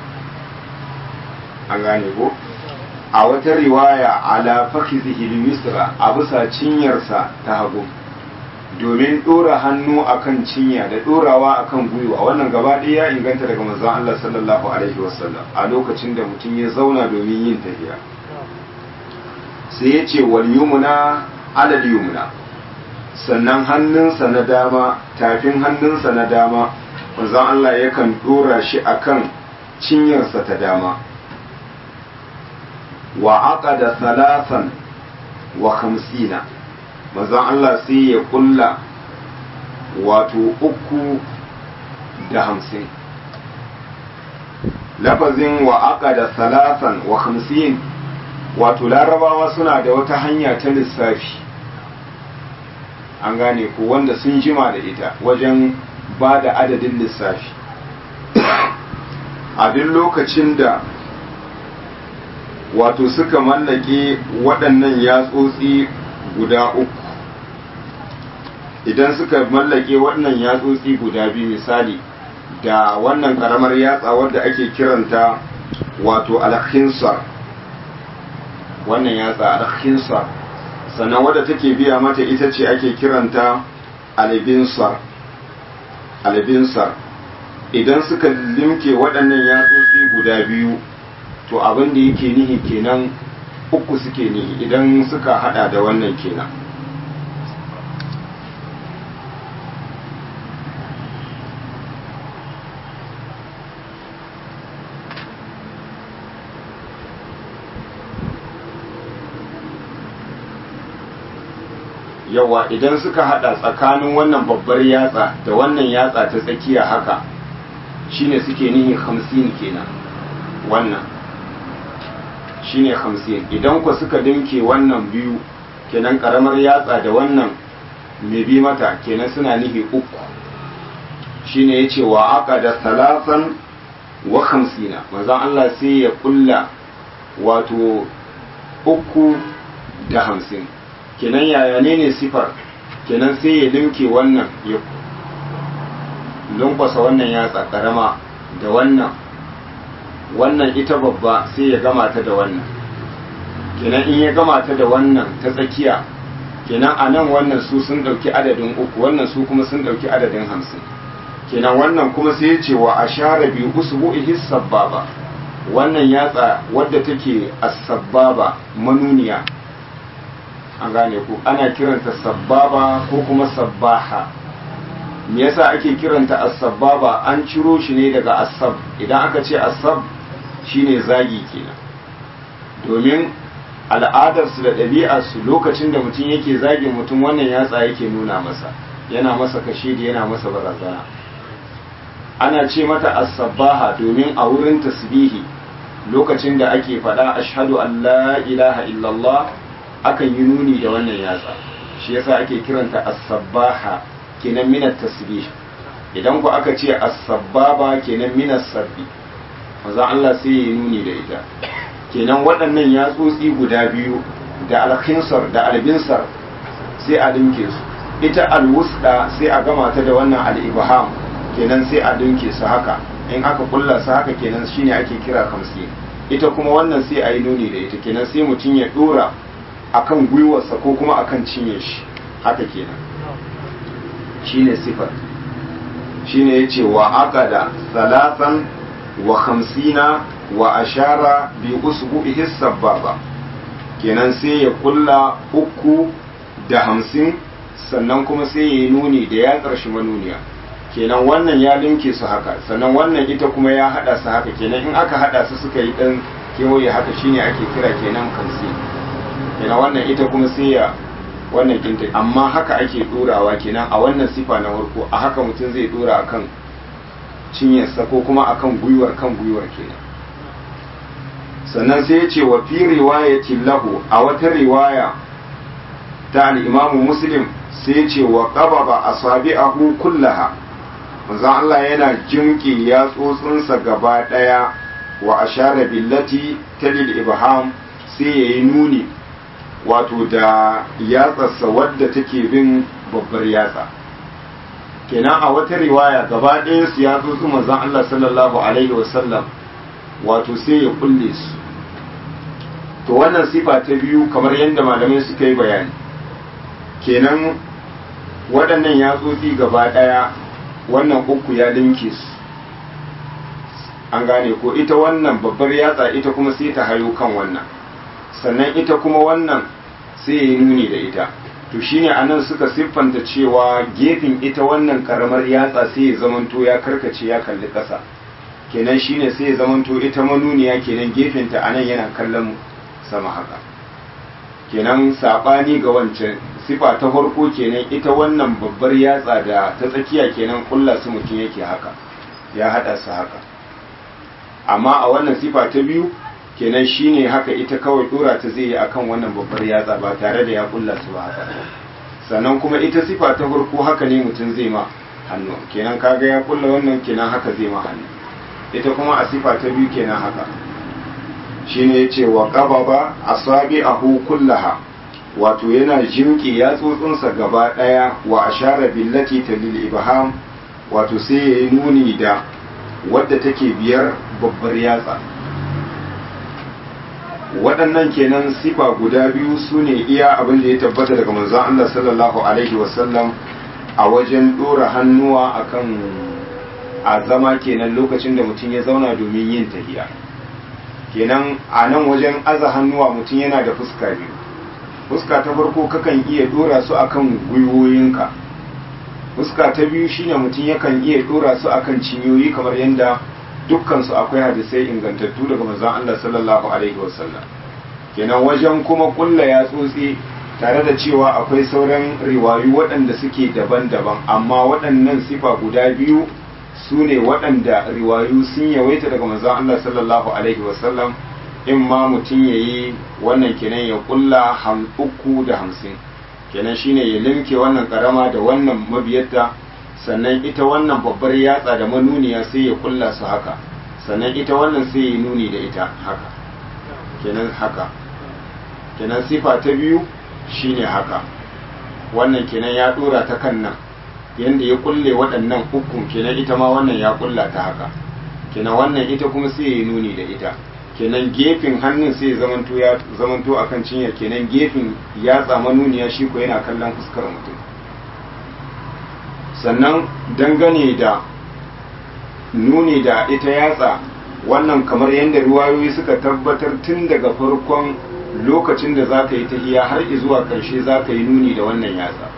an gane ko a wata riwaya ala fakhizihi yusra a bisa cinyarsa ta hagu domin dora hannu akan cinya da dorawa akan gwiwa wannan gaba ɗaya ya inganta daga manzon Allah sallallahu alaihi wasallam a lokacin da mutum ya zauna domin yin tafiya sai ya ce wal yumna alal yumna sannan hannunsa na dama tafin hannunsa na dama manzon Allah yakan dora shi akan cinyarsa ta dama wa aqada salasan wa khamsina manzon Allah sai ya kulla wato uku da hamsin lafazin wa aqada salasan wa khamsin wato larabawa suna da wata hanya ta lissafi an gane ko wanda sun jima da ita wajen ba da adadin lissafi a duk lokacin da wato suka mallake waɗannan yatsotsi guda uku idan suka mallake waɗannan yatsotsi guda biyu misali da wannan ƙaramar yatsa wadda ake kiranta wato alhinsar wannan yatsa alhinsar sannan wadda take biya mata ita ce ake kiranta albinsar albinsar idan suka limke waɗannan yatsotsi guda biyu to abin da yake nihi kenan uku suke nihi idan suka hada da wannan kenan yawa idan suka hada tsakanin wannan babbar yatsa da wannan yatsa ta tsakiya haka shine suke nihi hamsin kenan wannan shine hamsin idan ku suka dinke wannan biyu kenan karamar yatsa da wannan mai bi mata kenan suna nihi uku shine ya ce wa aka da salasan wa hamsina mazan Allah sai ya kulla wato uku da hamsin kenan yaya ne ne sifar kenan sai ya dinke wannan ya lunkwasa wannan yatsa karama da wannan wannan ita babba sai ya gama ta da wannan kenan in ya gama ta da wannan ta tsakiya kenan a nan wannan su sun ɗauki adadin uku wannan su kuma sun ɗauki adadin hamsin kenan wannan kuma sai ya ce wa a share biyu usbu ihis sabbaba wannan yatsa wadda take as-sabbaba manuniya an gane ku ana kiranta sabbaba ko kuma sabbaha me yasa ake kiranta as-sabbaba an ciro shi ne daga asab idan aka ce asab shine zagi kenan domin al'adarsu da ɗabi'arsu lokacin da mutum yake zagin mutum wannan yatsa yake nuna masa yana masa kashe da yana masa barazana ana ce mata as-sabbaha domin a wurin tasbihi lokacin da ake faɗa ashhadu an la ilaha illallah akan yi nuni da wannan yatsa shi yasa ake kiranta as-sabbaha kenan minat tasbih idan ku aka ce as-sabbaba kenan minas sabbi maza Allah sai ya nuni da ita kenan waɗannan yatsotsi guda biyu da alkhinsar da albinsar sai a dinke su ita alwusda sai a gama ta da wannan al-ibham kenan sai a dinke su haka in aka kulla su haka kenan shine ake kira kamsi ita kuma wannan sai a yi nuni da ita kenan sai mutum ya dora akan gwiwarsa ko kuma akan cinye shi haka kenan shine sifar shine yace wa aqada salatan wa khamsina wa ashara bi usbu'ihi sababa kenan sai ya kulla uku da hamsin sannan kuma sai ya yi nuni da ya ƙarshi manuniya kenan wannan ya linke su haka sannan wannan ita kuma ya hada su haka kenan in aka hada su suka yi dan kewaye haka shine ake kira kenan kamsi kenan wannan ita kuma sai ya wannan kinta amma haka ake dorawa kenan a wannan sifa na farko a haka mutum zai dora akan cinyarsa ko kuma akan gwiwar kan gwiwar kenan sannan sai ya ce wa fi riwayatin lahu a wata riwaya ta al-imamu muslim sai ya ce wa qababa asabi'ahu kullaha manzon Allah yana jimki yatsotsinsa gaba daya wa ashara billati talil ibham sai yayi nuni wato da yatsarsa wadda take bin babbar yatsa kenan a wata riwaya gaba ɗaya su yatsotsin manzon Allah sallallahu alaihi wasallam wato sai ya kulle su to wannan sifa ta biyu kamar yadda malamai suka yi bayani kenan waɗannan yatsotsi gaba ɗaya wannan uku ya linke su an gane ko ita wannan babbar yatsa ita kuma sai ta hayo kan wannan sannan ita kuma wannan sai ya yi nuni da ita to shine anan suka siffanta cewa gefen ita wannan karamar yatsa sai ya zamanto ya karkace ya kalli ƙasa kenan shine sai ya zamanto ita manuniya kenan gefenta anan yana kallon sama haka kenan sabani ga wancan sifa ta farko kenan ita wannan babbar yatsa da ta tsakiya kenan kulla su mutum yake haka ya hada su haka amma a wannan sifa ta biyu kenan shine haka ita kawai dora ta zai yi akan wannan babbar yatsa ba tare da ya kulla su ba haka sannan kuma ita sifa ta farko haka ne mutum zai ma hannu kenan kaga ya kulla wannan kenan haka zai ma hannu ita kuma a sifa ta biyu kenan haka shine yace wa qababa asabi'ahu kullaha wato yana jimki yatsotsinsa gaba daya wa ashara billati talil ibham wato sai yayi nuni da wadda take biyar babbar yatsa waɗannan kenan sifa guda biyu su ne iya abin da ya tabbata daga manzon Allah sallallahu alaihi wasallam a wajen ɗora hannuwa akan a zama kenan lokacin da mutum ya zauna domin yin tahiya kenan a nan wajen aza hannuwa mutum yana da fuska biyu fuska ta farko kakan iya ɗora su akan gwiwoyinka fuska ta biyu shine mutum yakan iya ɗora su akan cinyoyi kamar yadda dukkansu akwai hadisai ingantattu daga manzon Allah sallallahu alaihi wasallam kenan wajen kuma kulla ya tsotsi tare da cewa akwai sauran riwayu waɗanda suke daban-daban amma waɗannan sifa guda biyu su ne waɗanda riwayu sun yawaita daga manzon Allah sallallahu alaihi wasallam in ma mutum ya yi wannan kenan ya kulla ham uku da hamsin kenan shine ya limke wannan karama da wannan mabiyarta sannan ita wannan babbar yatsa da manuniya sai ya kulla su haka sannan ita wannan sai ya nuni da ita haka kenan haka kenan sifa ta biyu shine haka wannan kenan ya dora ta kan nan yanda ya kulle waɗannan ukun kenan ita ma wannan ya kulla ta haka kenan wannan ita kuma sai ya nuni da ita kenan gefen hannun sai ya zamanto ya zamanto akan cinyar kenan gefen yatsa manuniya shi ko yana kallon fuskar mutum sannan dangane da nuni da ita yatsa wannan kamar yadda ruwayoyi suka tabbatar tun daga farkon lokacin da za ka yi tahiya har zuwa ƙarshe za ka yi nuni da wannan yatsa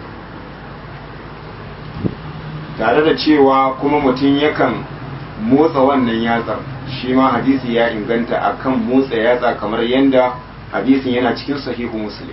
tare da cewa kuma mutum yakan motsa wannan yatsar shi ma hadisi ya inganta akan motsa yatsa kamar yadda hadisin yana cikin sahihu muslim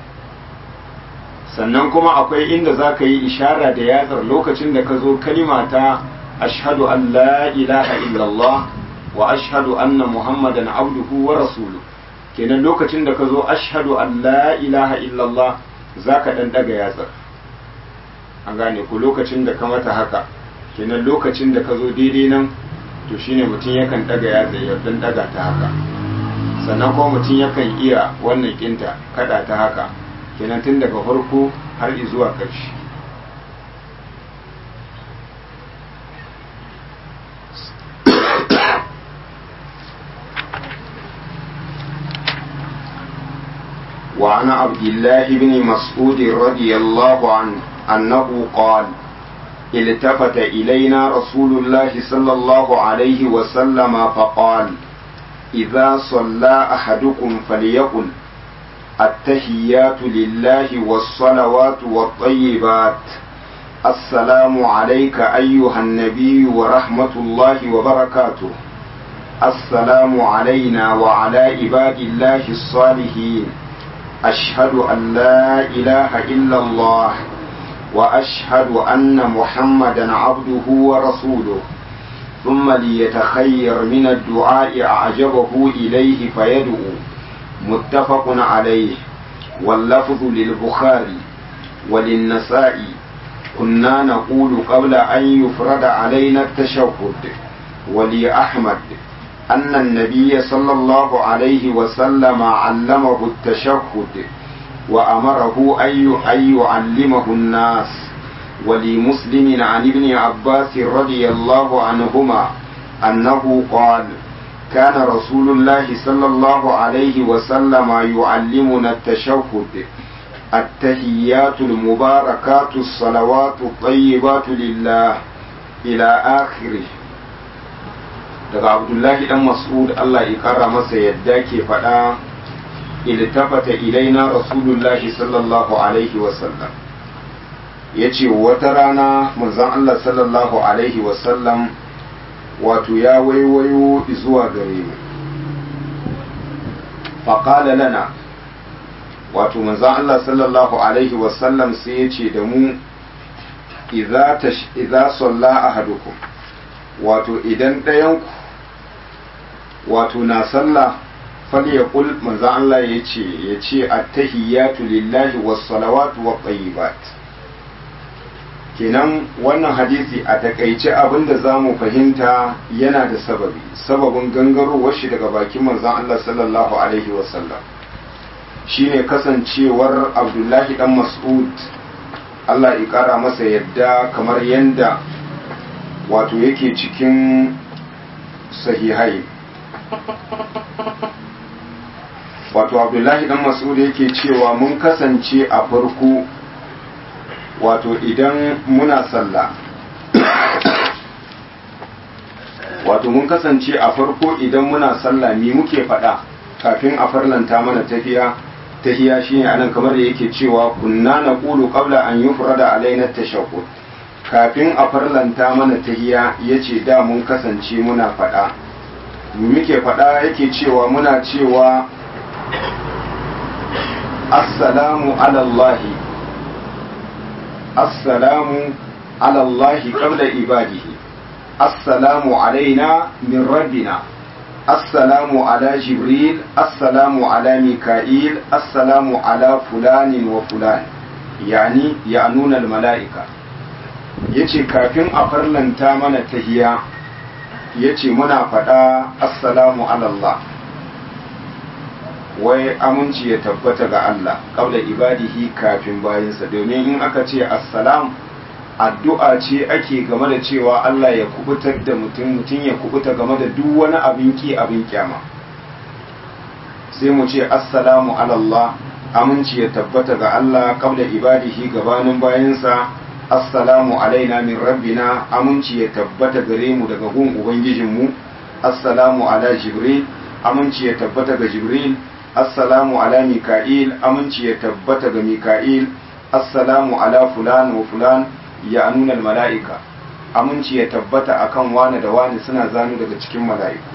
sannan kuma akwai inda za ka yi ishara da yatsar lokacin da ka zo kalima ta ashhadu an la ilaha illallah wa ashhadu anna muhammadan abduhu wa rasulu kenan lokacin da ka zo ashhadu an la ilaha illallah za ka ɗan ɗaga yatsar an gane ku lokacin da ka mata haka kenan lokacin da ka zo daidai nan to shine mutum yakan ɗaga yatsa ya ɗan ɗaga ta haka sannan kuma mutum yakan iya wannan kinta kada ta haka kenan tun daga farko har zuwa ƙarshe وعن عبد الله بن مسعود رضي الله عنه أنه قال التفت إلينا رسول الله صلى الله عليه وسلم فقال إذا صلى أحدكم فليقل التحيات لله والصلوات والطيبات السلام عليك أيها النبي ورحمة الله وبركاته السلام علينا وعلى عباد الله الصالحين أشهد أن لا إله إلا الله وأشهد أن محمدا عبده ورسوله ثم ليتخير من الدعاء أعجبه إليه فيدعو متفق عليه واللفظ للبخاري وللنسائي كنا نقول قبل أن يفرد علينا التشهد ولأحمد أن النبي صلى الله عليه وسلم علمه التشهد وأمره أن يعلمه الناس ولمسلم عن ابن عباس رضي الله عنهما أنه قال كان رسول الله صلى الله عليه وسلم يعلمنا التشهد التهيات المباركات الصلوات الطيبات لله إلى آخره daga abdullahi dan mas'ud Allah ya kara masa yadda ke faɗa iltafata ilaina rasulullahi sallallahu alaihi wasallam ya ce wata rana manzon Allah sallallahu alaihi wasallam wato ya waiwayo zuwa gare mu faƙala lana wato manzon Allah sallallahu alaihi wasallam sai ya ce da mu idza salla ahadukum wato idan ɗayanku wato na sallah falyaqul manzo Allah yace yace at-tahiyatu lillahi was-salawatu wat-tayyibat kenan wannan hadisi a takaice abinda zamu fahimta yana da sababi sababin gangarowar shi daga bakin manzon Allah sallallahu alaihi wasallam shine kasancewar Abdullahi dan Mas'ud Allah ya kara masa yadda kamar yanda wato yake cikin sahihai wato abdullahi dan mas'ud yake cewa mun kasance a farko wato idan muna sallah wato mun kasance a farko idan muna sallah me muke faɗa kafin a farlanta mana tafiya tahiya shine anan kamar da yake cewa kunna naqulu qabla an yufrada alaina tashahhud kafin a farlanta mana tahiya yace da mun kasance muna faɗa muke faɗa yake cewa muna cewa assalamu alallahi assalamu alallahi qabla ibadihi assalamu alaina min rabbina assalamu ala jibril assalamu ala mika'il assalamu ala fulanin wa fulan yani ya nuna mala'ika yace kafin a farlanta mana tahiya yace muna faɗa assalamu alallah wai aminci ya tabbata ga Allah kabla ibadihi kafin bayinsa domin in aka ce assalam addu'a ce ake game da cewa Allah ya kubutar da mutum mutum ya kubuta game da duk wani abin ki abin kyama sai mu ce assalamu alallah aminci ya tabbata ga Allah kabla ibadihi gabanin bayinsa assalamu alaina min rabbina aminci ya tabbata gare mu daga gun ubangijinmu assalamu ala jibril aminci ya tabbata ga jibril assalamu ala mika'il aminci ya tabbata ga mika'il assalamu ala fulan wa fulan ya nuna mala'ika aminci ya tabbata akan wani da wani suna zanu daga cikin mala'iku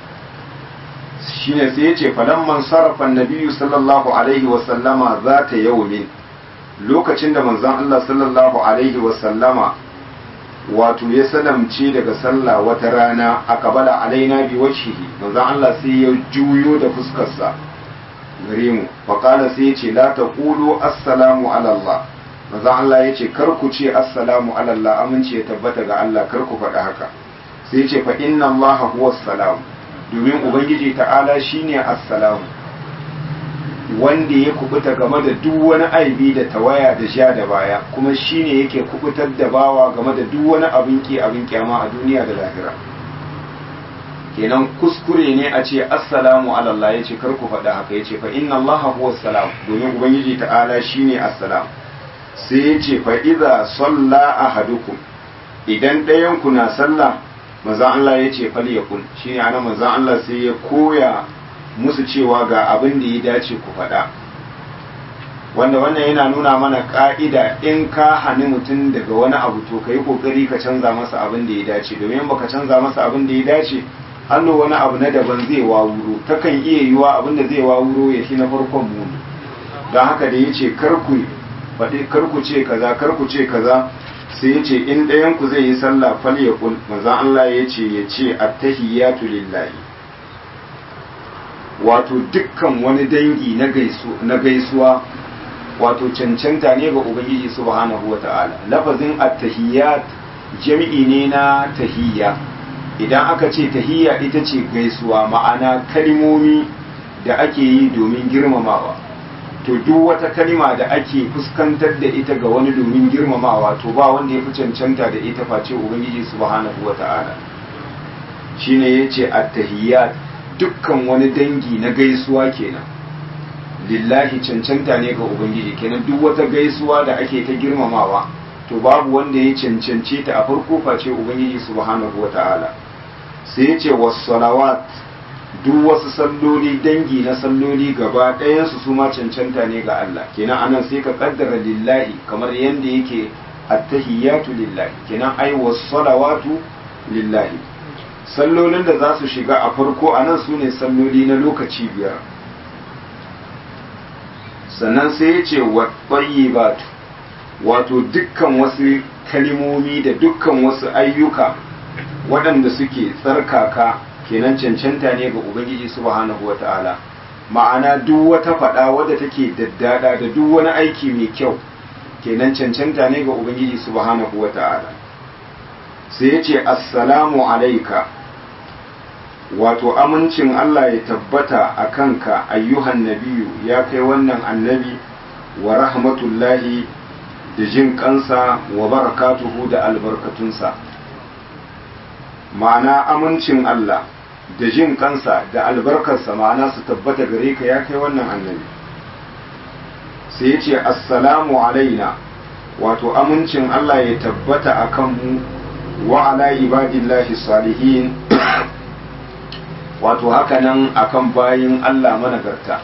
shine sai yace falamman sarrafa nabiyyu sallallahu alaihi wa sallama zata yawmin lokacin da manzon Allah sallallahu alaihi wa sallama wato ya salamce daga sallah wata rana a kabala alaina bi wajhihi manzon Allah sai ya juyo da fuskarsa gare mu faƙala sai ya ce la ta ƙulu assalamu alallah maza Allah ya ce kar ku ce assalamu alallah aminci ya tabbata ga Allah kar ku faɗi haka sai ya ce fa inna Allah huwa salam domin ubangiji ta'ala shine assalamu wanda ya kubuta game da duk wani aibi da tawaya da sha da baya kuma shine yake kubutar da bawa game da duk wani abin ki abin kyama a duniya da lahira kenan kuskure ne a ce assalamu alallah ya ce karku faɗa haka ya ce fa inna allaha huwa salam domin ubangiji ta'ala shine assalam sai ya ce fa idza salla ahadukum idan ɗayan ku na sallah manzon Allah ya ce fal yakun shine ana manzon Allah sai ya koya musu cewa ga abin da ya dace ku faɗa wanda wannan yana nuna mana ka'ida in ka hani mutum daga wani abu to ka yi kokari ka canza masa abin da ya dace domin baka canza masa abin da ya dace hannu wani abu na daban zai wawuro takan iya yiwa abin da zai wawuro ya shi na farkon muni don haka da ya ce karku faɗi karku ce kaza karku ce kaza sai ya ce in ɗayan ku zai yi sallah fal ya kul manzon Allah ya ce ya ce attahiyatu lillahi wato dukkan wani dangi na gaisuwa wato cancanta ne ga ubangiji subhanahu wata'ala lafazin attahiyat jami'i ne na tahiyya idan aka ce tahiyya ita ce gaisuwa ma'ana kalimomi da ake yi domin girmamawa to duk wata kalima da ake fuskantar da ita ga wani domin girmamawa to ba wanda ya fi cancanta da ita face ubangiji subhanahu wata'ala shine yace at-tahiyyat dukkan wani dangi na gaisuwa kenan lillahi cancanta ne ga ubangiji kenan duk wata gaisuwa da ake ta girmamawa to babu wanda ya cancance ta a farko face ubangiji subhanahu wata'ala sai ya ce wassalawat duk wasu salloli dangi na salloli gaba ɗayansu su ma cancanta ne ga Allah kenan anan sai ka kaddara lillahi kamar yadda yake attahiyatu lillahi kenan ai salawatu lillahi sallolin da za su shiga a farko anan su ne salloli na lokaci biyar sannan sai ya ce wa batu wato dukkan wasu kalimomi da dukkan wasu ayyuka waɗanda suke tsarkaka kenan cancanta ne ga ubangiji subhanahu wata'ala ma'ana duk wata faɗa wadda take daddada da duk wani aiki mai kyau kenan cancanta ne ga ubangiji subhanahu wata'ala sai ya ce assalamu alaika wato amincin Allah ya tabbata a kanka ayyuhan nabiyu ya kai wannan annabi wa rahmatullahi da jin kansa wa barakatuhu da albarkatunsa ma'ana amincin Allah da jin kansa da albarkarsa ma'ana su tabbata gare ka ya kai wannan annabi sai ya ce assalamu alaina wato amincin Allah ya tabbata a kanmu wa ala ibadillahi salihin wato hakanan akan bayin Allah managarta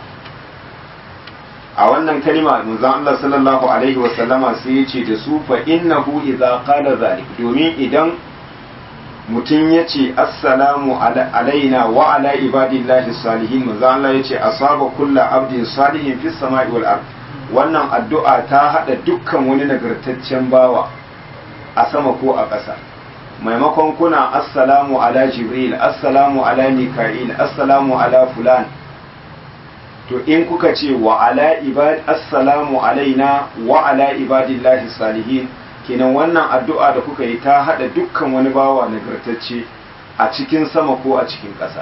a wannan kalima manzon Allah sallallahu alaihi wasallama sai ya ce da su fa innahu idza qala zalik domin idan mutum ya ce assalamu alaina wa ala ibadillahi salihin manzon Allah ya ce asaba kullu abdin salihin fis sama'i wal ard wannan addu'a ta hada dukkan wani nagartaccen bawa a sama ko a ƙasa maimakon kuna assalamu ala jibril assalamu ala mika'il assalamu ala fulan to in kuka ce wa ala ibad assalamu alaina wa ala ibadillahi salihin kenan wannan addu'a da kuka yi ta hada dukkan wani bawa nagartacce a cikin sama ko a cikin ƙasa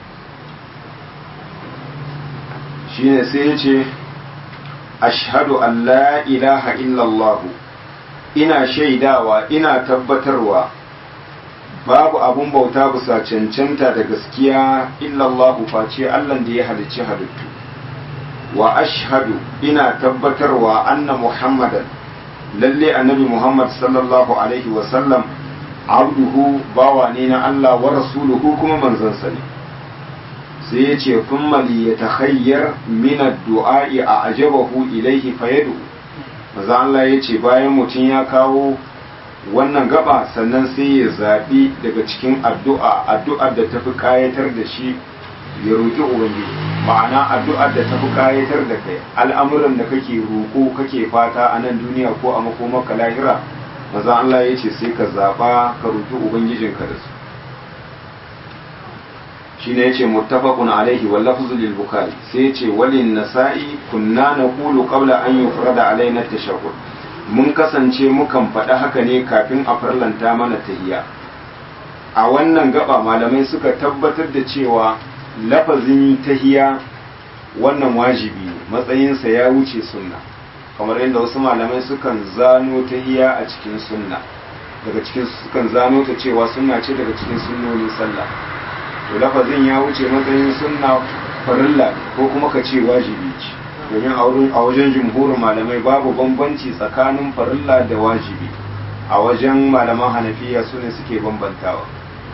shine sai ya ce ashhadu an la ilaha illallah ina shaidawa ina tabbatarwa babu abun bauta bisa cancanta da gaskiya illallahu face Allah da ya halicci halittu wa ashhadu ina tabbatarwa anna muhammadan lalle annabi muhammad sallallahu alaihi wa sallam abduhu bawa ne na Allah wa rasuluhu kuma manzansa ne sai ya ce kuma li ya takhayyar min ad-du'a'i a ajabahu ilaihi fayadu maza Allah ya ce bayan mutum ya kawo wannan gaba sannan sai ya zaɓi daga cikin addu'a addu'ar da tafi ƙayatar da shi ya roƙi ubangiji ma'ana addu'ar da tafi ƙayatar da kai al'amuran da kake roƙo kake fata a nan duniya ko a makomaka lahira maza Allah ya ce sai ka zaɓa ka roƙi ubangijinka da su shi ne ya ce muttafaqun alaihi wal lafzu lil bukhari sai ya ce walin nasa'i kunna naqulu qabla an yufrada alaina tashahhud mun kasance mukan faɗi haka ne kafin a farlanta mana tahiya a wannan gaba malamai suka tabbatar da cewa lafazin tahiya wannan wajibi matsayinsa ya wuce sunna kamar yadda wasu malamai sukan zano tahiya a cikin sunna daga cikin sukan zano ta cewa sunna ce daga cikin sunnonin sallah to lafazin ya wuce matsayin sunna farilla ko kuma ka ce wajibi ce domin a wajen jumhurin malamai babu bambanci tsakanin farilla da wajibi a wajen malaman hanafiya su ne suke bambantawa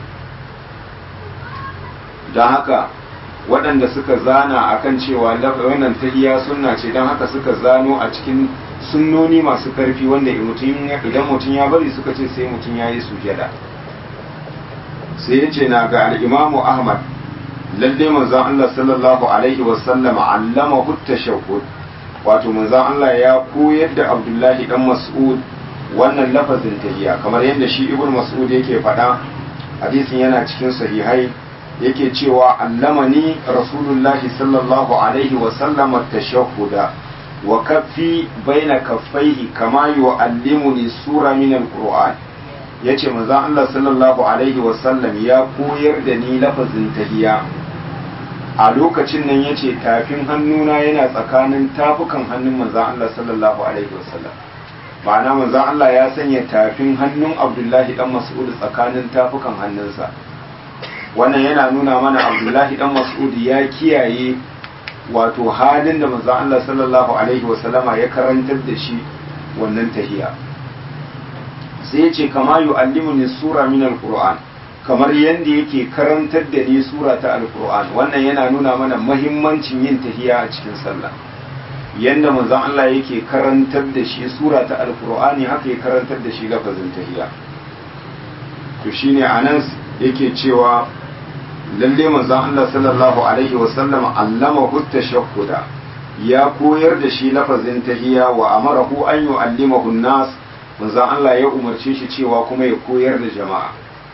don haka waɗanda suka zana akan cewa wannan tahiya sunna ce don haka suka zano a cikin sunnoni masu karfi wanda idan mutum ya bari suka ce sai mutum ya yi sujada sai ya ce na ga al'imamu ahmad lalle manzon Allah sallallahu alaihi wasallam allama hutta shahud wato manzon Allah ya koyar da Abdullahi dan Mas'ud wannan lafazin tahiyya kamar yadda shi Ibn Mas'ud yake faɗa hadisin yana cikin sahihai yake cewa allamani rasulullahi sallallahu alaihi wasallam at-tashahhuda wa kaffi baina kaffaihi kama yu'allimuni sura min al-Qur'an yace manzon Allah sallallahu alaihi wasallam ya koyar da ni lafazin tahiyya a lokacin nan ya ce tafin hannuna yana tsakanin tafukan hannun manzan Allah sallallahu Alaihi wasallam ma'ana manzan Allah ya sanya tafin hannun abdullahi dan mas'ud tsakanin tafukan hannunsa wannan yana nuna mana abdullahi dan mas'ud ya kiyaye wato halin da manzan Allah sallallahu Alaihi wasallama ya karantar da shi wannan tahiya sai ya ce kama yu'allimuni sura min al-qur'an kamar yadda yake karantar da ni sura ta alkur'an wannan yana nuna mana mahimmancin yin tahiya a cikin sallah yadda manzon Allah yake karantar da shi sura ta alkur'ani haka ya karantar da shi lafazin tahiya to shine anan yake cewa lalle manzon Allah sallallahu alaihi wasallam allama hutta shakkuda ya koyar da shi lafazin tahiya wa amarahu an yu'allimahu nas manzon Allah ya umarce shi cewa kuma ya koyar da jama'a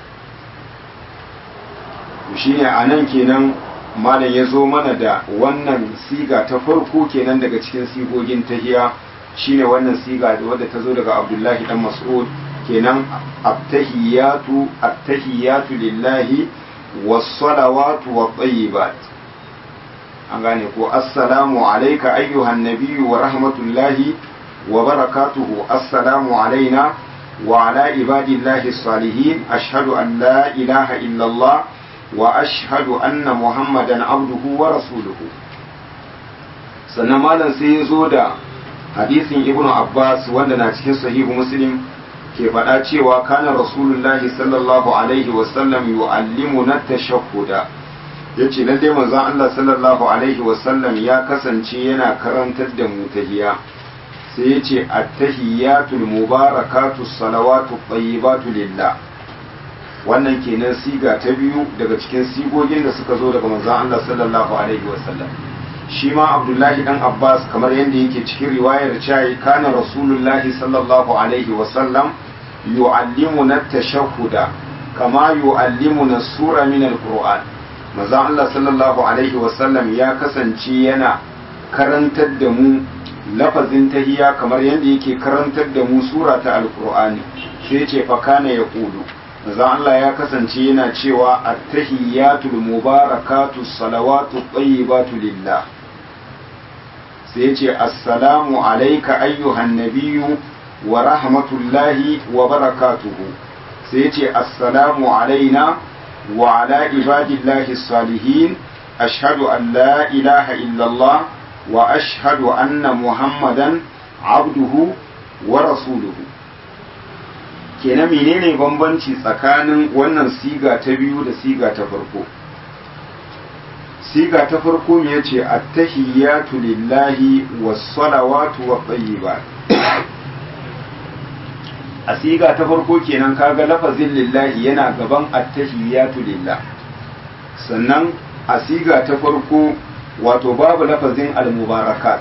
shine anan kenan malam ya zo mana da wannan siga ta farko kenan daga cikin sigogin tahiya shine wannan siga da wadda ta zo daga Abdullahi dan Mas'ud kenan attahiyatu attahiyatu lillahi was-salawatu wat-tayyibat an gane ko assalamu alayka ayyuhan nabiyyu wa rahmatullahi wa barakatuhu assalamu alaina wa ala ibadillahi as-salihin ashhadu an la ilaha illa Allah wa ashhadu anna muhammadan abduhu wa rasuluhu sannan malam sai ya zo da hadisin ibnu abbas wanda na cikin sahihu muslim ke faɗa cewa kana rasulullahi sallallahu alaihi wasallam yu'allimuna tashahhuda yace lalle manzon Allah sallallahu alaihi wasallam ya kasance yana karantar da mu tahiyya sai yace at-tahiyatul mubarakatus salawatu tayyibatu lillah wannan kenan siga ta biyu daga cikin sigogin da suka zo daga manzon Allah sallallahu alaihi wasallam shi ma Abdullahi dan Abbas kamar yadda yake cikin riwayar cewa kana rasulullahi sallallahu alaihi wasallam yu'allimuna tashahhuda kama yu'allimuna sura min alquran manzon Allah sallallahu alaihi wasallam ya kasance yana karantar da mu lafazin tahiyya kamar yadda yake karantar da mu sura ta alqur'ani sai ce fa kana yaqulu manzon Allah ya kasance yana cewa at-tahiyyatul mubarakatu salawatu tayyibatu lillah sai ce assalamu alayka ayyuhan nabiyyu wa rahmatullahi wa barakatuhu sai ce assalamu alaina wa ala ibadillahi salihin ashhadu an la ilaha illallah wa ashhadu anna muhammadan abduhu wa rasuluhu kenan menene bambanci tsakanin wannan siga ta biyu da siga ta farko siga ta farko me yace attahiyatu lillahi was-salawatu wat-tayyibat a siga ta farko kenan kaga lafazin lillahi yana gaban attahiyatu lillah sannan a siga ta farko wato babu lafazin al-mubarakat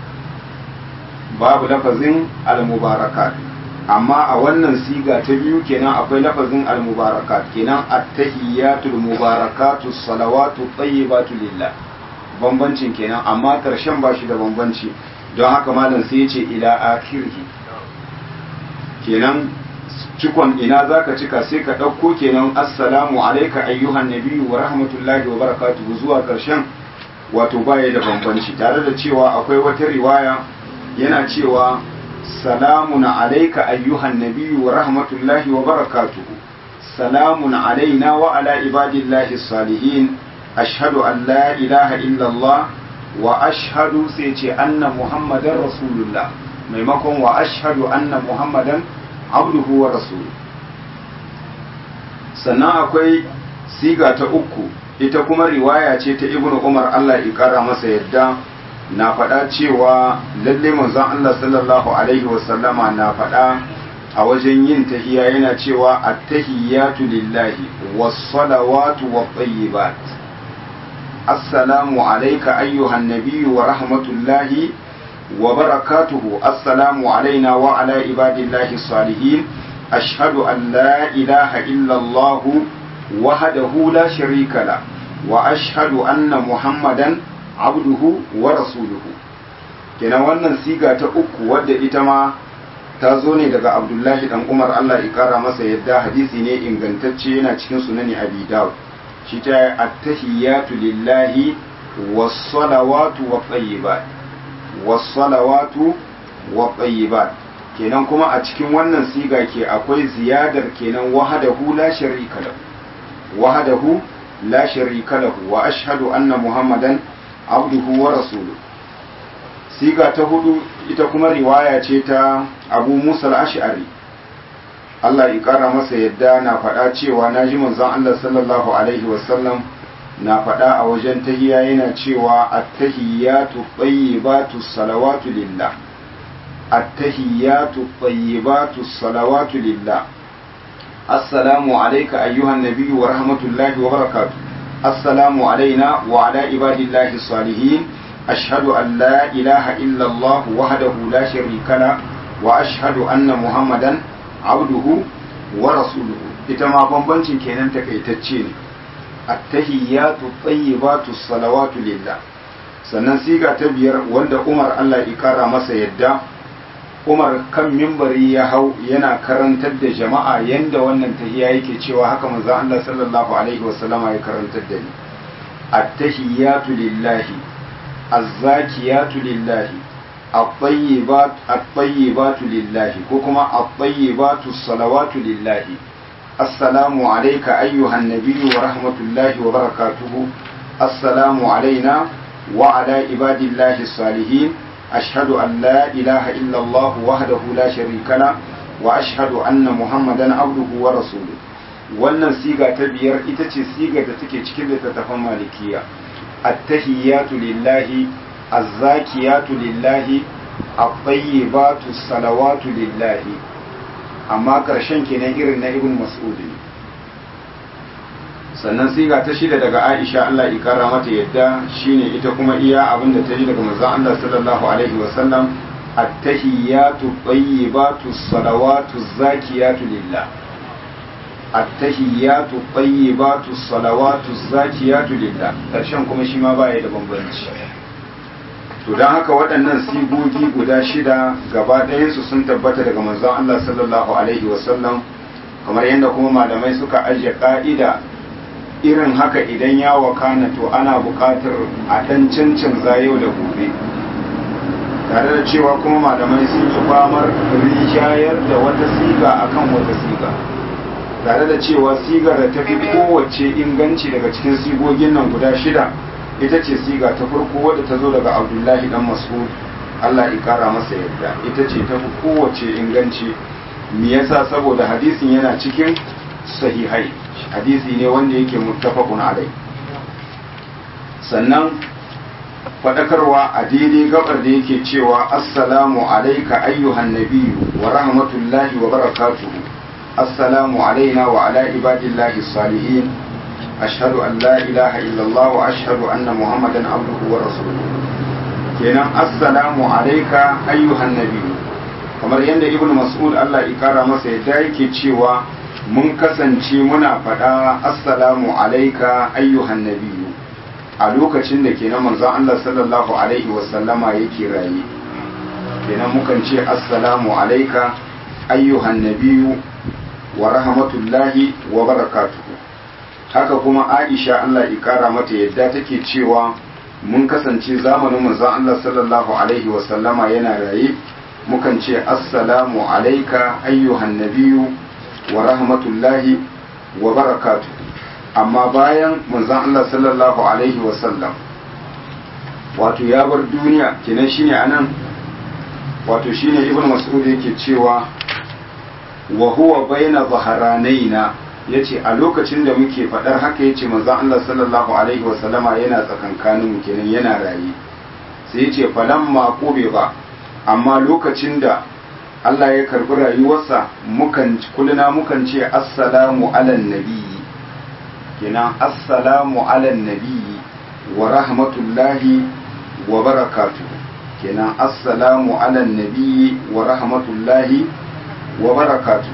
babu lafazin al-mubarakat amma a wannan siga ta biyu kenan akwai lafazin al-mubarakat kenan at-tahiyatul mubarakatus salawatu tayyibatu lillah bambancin kenan amma karshen ba shi da bambanci don haka malam sai ya ce ila akhirhi kenan cikon ina zaka cika sai ka ɗauko kenan assalamu alaika ayyuhan nabiyyu wa rahmatullahi wa barakatuhu zuwa karshen wato baya da bambanci tare da cewa akwai wata riwaya yana cewa salamun alaika ayyuhan nabiyyu wa rahmatullahi wa barakatuhu salamun alaina wa ala ibadillahi salihin ashhadu an la ilaha illallah wa ashhadu sai ce anna muhammadan rasulullah maimakon wa ashhadu anna muhammadan abduhu wa rasuluhu sannan akwai siga ta uku ita kuma riwaya ce ta ibnu umar Allah ya kara masa yadda na faɗa cewa lalle manzon Allah sallallahu alaihi wasallama na faɗa a wajen yin tahiya yana cewa at-tahiyatu lillahi was-salawatu wat-tayyibat assalamu alayka ayyuhan nabiyyu wa rahmatullahi wa barakatuhu assalamu alaina wa ala ibadillahi salihin ashhadu an la ilaha illa Allah wahdahu la sharika la wa ashhadu anna muhammadan abduhu wa rasuluhu kenan wannan siga ta uku wadda ita ma ta zo ne daga abdullahi dan umar allah ya kara masa yadda hadisi ne ingantacce yana cikin sunani abi dawud shi ta attahiyatu lillahi was-salawatu wat-tayyibat was-salawatu wat-tayyibat kenan kuma a cikin wannan siga ke akwai ziyadar kenan wahadahu la sharika lahu wahadahu la sharika lahu wa ashhadu anna muhammadan abduhu wa rasulu siga ta hudu ita kuma riwaya ce ta abu musa al-ash'ari Allah ya kara masa yadda na faɗa cewa na ji manzon Allah sallallahu alaihi wasallam na faɗa a wajen tahiya yana cewa at-tahiyyatu tayyibatu salawatu lillah at-tahiyyatu tayyibatu salawatu lillah assalamu alayka ayyuhan nabiyyu wa rahmatullahi wa barakatuh assalamu alayna wa ala ibadillahi salihin ashhadu an la ilaha illa Allah wahdahu la sharika la wa ashhadu anna muhammadan abduhu wa rasuluhu ita ma bambancin kenan takaitacce ne attahiyatu tayyibatu salawatu lillah sannan siga ta biyar wanda Umar Allah ya kara masa yadda Umar kan mimbari ya hau yana karantar da jama'a yanda wannan tahiya yake cewa haka manzo Allah sallallahu alaihi wasallama ya karantar da ni attahiyatu lillahi azzakiyatu lillahi الطيبات الطيبات لله كما الطيبات الصلوات لله السلام عليك أيها النبي ورحمة الله وبركاته السلام علينا وعلى عباد الله الصالحين أشهد أن لا إله إلا الله وحده لا شريك له وأشهد أن محمدا عبده ورسوله wannan siga ta biyar ita ce siga da take cikin littattafan malikiya attahiyatu lillahi azzakiyatu lillahi at-tayyibatu salawatu lillahi amma karshen kenan irin na ibn mas'ud ne sannan siga ta shida daga Aisha Allah ya kara mata yadda shine ita kuma iya abin da ta ji daga manzon Allah sallallahu alaihi wa sallam at-tahiyatu tayyibatu salawatu zakiyatu lillah at-tahiyatu tayyibatu salawatu zakiyatu lillah karshen kuma shi ma baya da bambanci to don haka waɗannan sigogi guda shida gaba ɗayansu sun tabbata daga manzon Allah sallallahu alaihi wasallam kamar yadda kuma malamai suka ajiye ƙa'ida irin haka idan ya wakana to ana buƙatar a ɗan cancanza yau da gobe tare da cewa kuma malamai sun yi famar rijayar da wata siga akan wata siga tare da cewa sigar da ta fi kowace inganci daga cikin sigogin nan guda shida ita ce siga ta farko wadda ta zo daga abdullahi dan mas'ud Allah ya kara masa yadda ita ce ta fi kowace inganci me yasa saboda hadisin yana cikin sahihai hadisi ne wanda yake muttafaqun alai sannan fadakarwa a daidai gabar da yake cewa assalamu alayka ayyuhan nabiyyu wa rahmatullahi wa barakatuhu assalamu alaina wa ala ibadillahi salihin أشهد أن لا إله إلا الله وأشهد أن محمدا عبده ورسوله kenan assalamu alaika ayyuhan nabi kamar yadda ibnu mas'ud Allah ya kara masa yadda yake cewa mun kasance muna faɗa assalamu alaika ayyuhan nabi a lokacin da kenan manzon Allah sallallahu alaihi wasallama yake raye kenan mukan ce assalamu alaika ayyuhan nabi wa rahmatullahi wa barakatuhu haka kuma aisha Allah ya kara mata yadda take cewa mun kasance zamanin manzon Allah sallallahu alaihi wasallama yana raye mukan ce assalamu alaika ayyuhan nabiyyu wa rahmatullahi wa barakatuh amma bayan manzon Allah sallallahu alaihi wasallam wato ya bar duniya kenan shine anan wato shine ibnu mas'ud yake cewa wa huwa baina zaharanaina ya ce a lokacin da muke faɗar haka ya ce manzan Allah sallallahu Alaihi wasallama yana tsakankanin kenan yana raye sai ya ce falan makobe ba amma lokacin da Allah ya karbi rayuwarsa mukan kulina mukan ce assalamu alan nabiyyi kenan assalamu alan nabiyyi wa rahmatullahi wa barakatuh kenan assalamu alan nabiyyi wa rahmatullahi wa barakatuh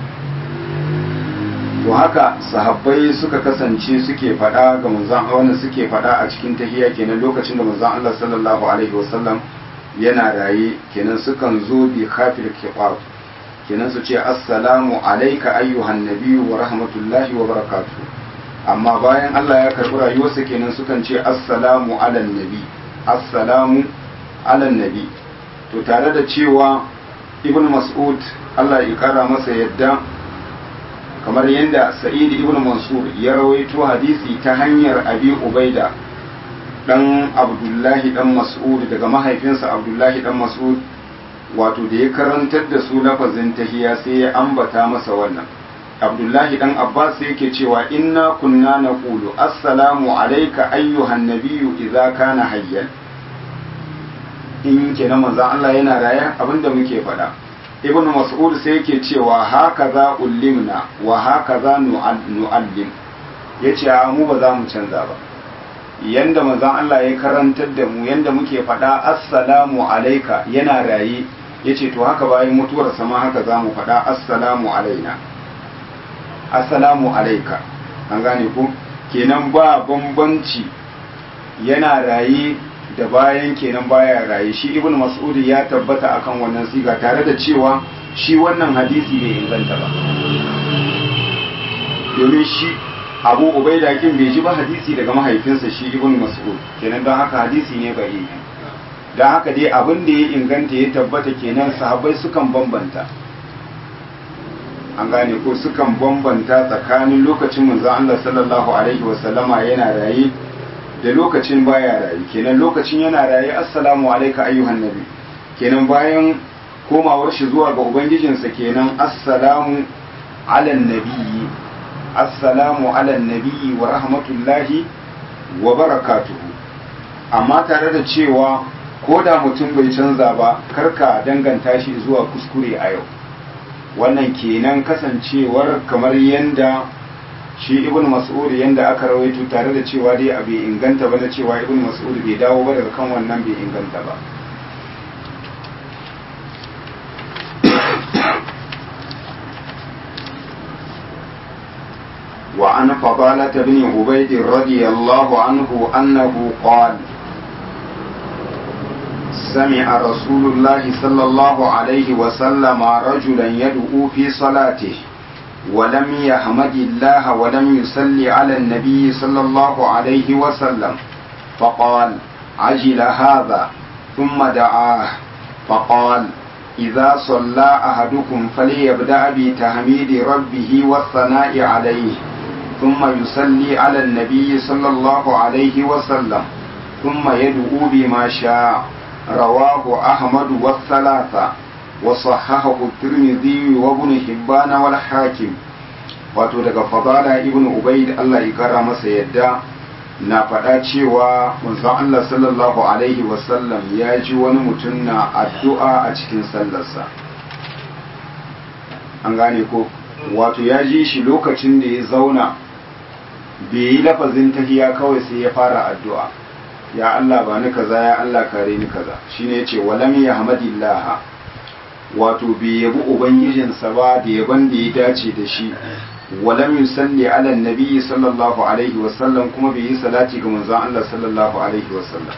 to haka sahabbai suka kasance suke faɗa ga manzon wannan suke faɗa a cikin tahiyya kenan lokacin da manzon Allah sallallahu alaihi wasallam yana raye kenan sukan zo bi khafil kitab kenan su ce assalamu alayka ayyuhan nabiyyu wa rahmatullahi wa barakatuh amma bayan Allah ya karbi rayuwarsa kenan sukan ce assalamu alan nabi assalamu alan nabi to tare da cewa ibn mas'ud Allah ya kara masa yadda kamar yadda sa'id ibn mansur ya rawaito hadisi ta hanyar abi ubaida dan abdullahi dan mas'ud daga mahaifinsa abdullahi dan mas'ud wato da ya karantar da su lafazin tahiya sai ya ambata masa wannan abdullahi dan abbas yake cewa inna kunna naqulu assalamu alayka ayyuhan nabiyyu idza kana hayyan in kenan manzon Allah yana raye abinda muke faɗa ibn mas'ud sai yake cewa haka za ullimna wa haka za nu'allim yace a mu ba za mu canza ba yanda manzon Allah ya karantar da mu yanda muke faɗa assalamu alayka yana raye yace to haka bayan mutuwar sama haka za mu faɗa assalamu alaina assalamu alaika an gane ku kenan ba bambanci yana raye da bayan kenan baya raye shi ibn mas'ud ya tabbata akan wannan siga tare da cewa shi wannan hadisi bai inganta ba domin shi abu ubaida kin bai ji ba hadisi daga mahaifinsa shi ibn mas'ud kenan don haka hadisi ne bai yi don haka dai abin da ya inganta ya tabbata kenan sahabbai sukan bambanta an gane ko sukan bambanta tsakanin lokacin manzon Allah sallallahu alaihi wasallama yana raye da lokacin baya raye kenan lokacin yana raye assalamu alayka ayyuhan nabi kenan bayan komawar shi zuwa ga ubangijinsa kenan assalamu ala nabiyyi assalamu ala nabiyyi wa rahmatullahi wa barakatuhu amma tare da cewa ko da mutum bai canza ba karka danganta shi zuwa kuskure a yau wannan kenan kasancewar kamar yanda shi ibn mas'ud yanda aka rawaito tare da cewa dai a bai inganta ba na cewa ibn mas'ud bai dawo ba daga kan wannan bai inganta ba وعن فضالة بن عبيد رضي الله عنه أنه قال سمع رسول الله صلى الله عليه وسلم رجلا يدعو في صلاته ولم يحمد الله ولم يصلي على النبي صلى الله عليه وسلم فقال عجل هذا ثم دعاه فقال إذا صلى أحدكم فليبدأ بتحميد ربه والثناء عليه ثم يصلي على النبي صلى الله عليه وسلم ثم يدعو بما شاء رواه أحمد والثلاثة وصححه الترمذي وابن حبان والحاكم wato daga fadala ibn ubaid Allah ya kara masa yadda na faɗa cewa manzon Allah sallallahu alaihi wasallam ya ji wani mutum na addu'a a cikin sallarsa an gane ko wato ya ji shi lokacin da ya zauna bai yi lafazin tahiya kawai sai ya fara addu'a ya Allah ba ni kaza ya Allah kare ni kaza shine yace walam yahmadillah wato bai yabi ubangijinsa ba da yaban da ya dace da shi walam yusalli ala nabi sallallahu alaihi wasallam kuma bai yi salati ga manzon Allah sallallahu alaihi wasallam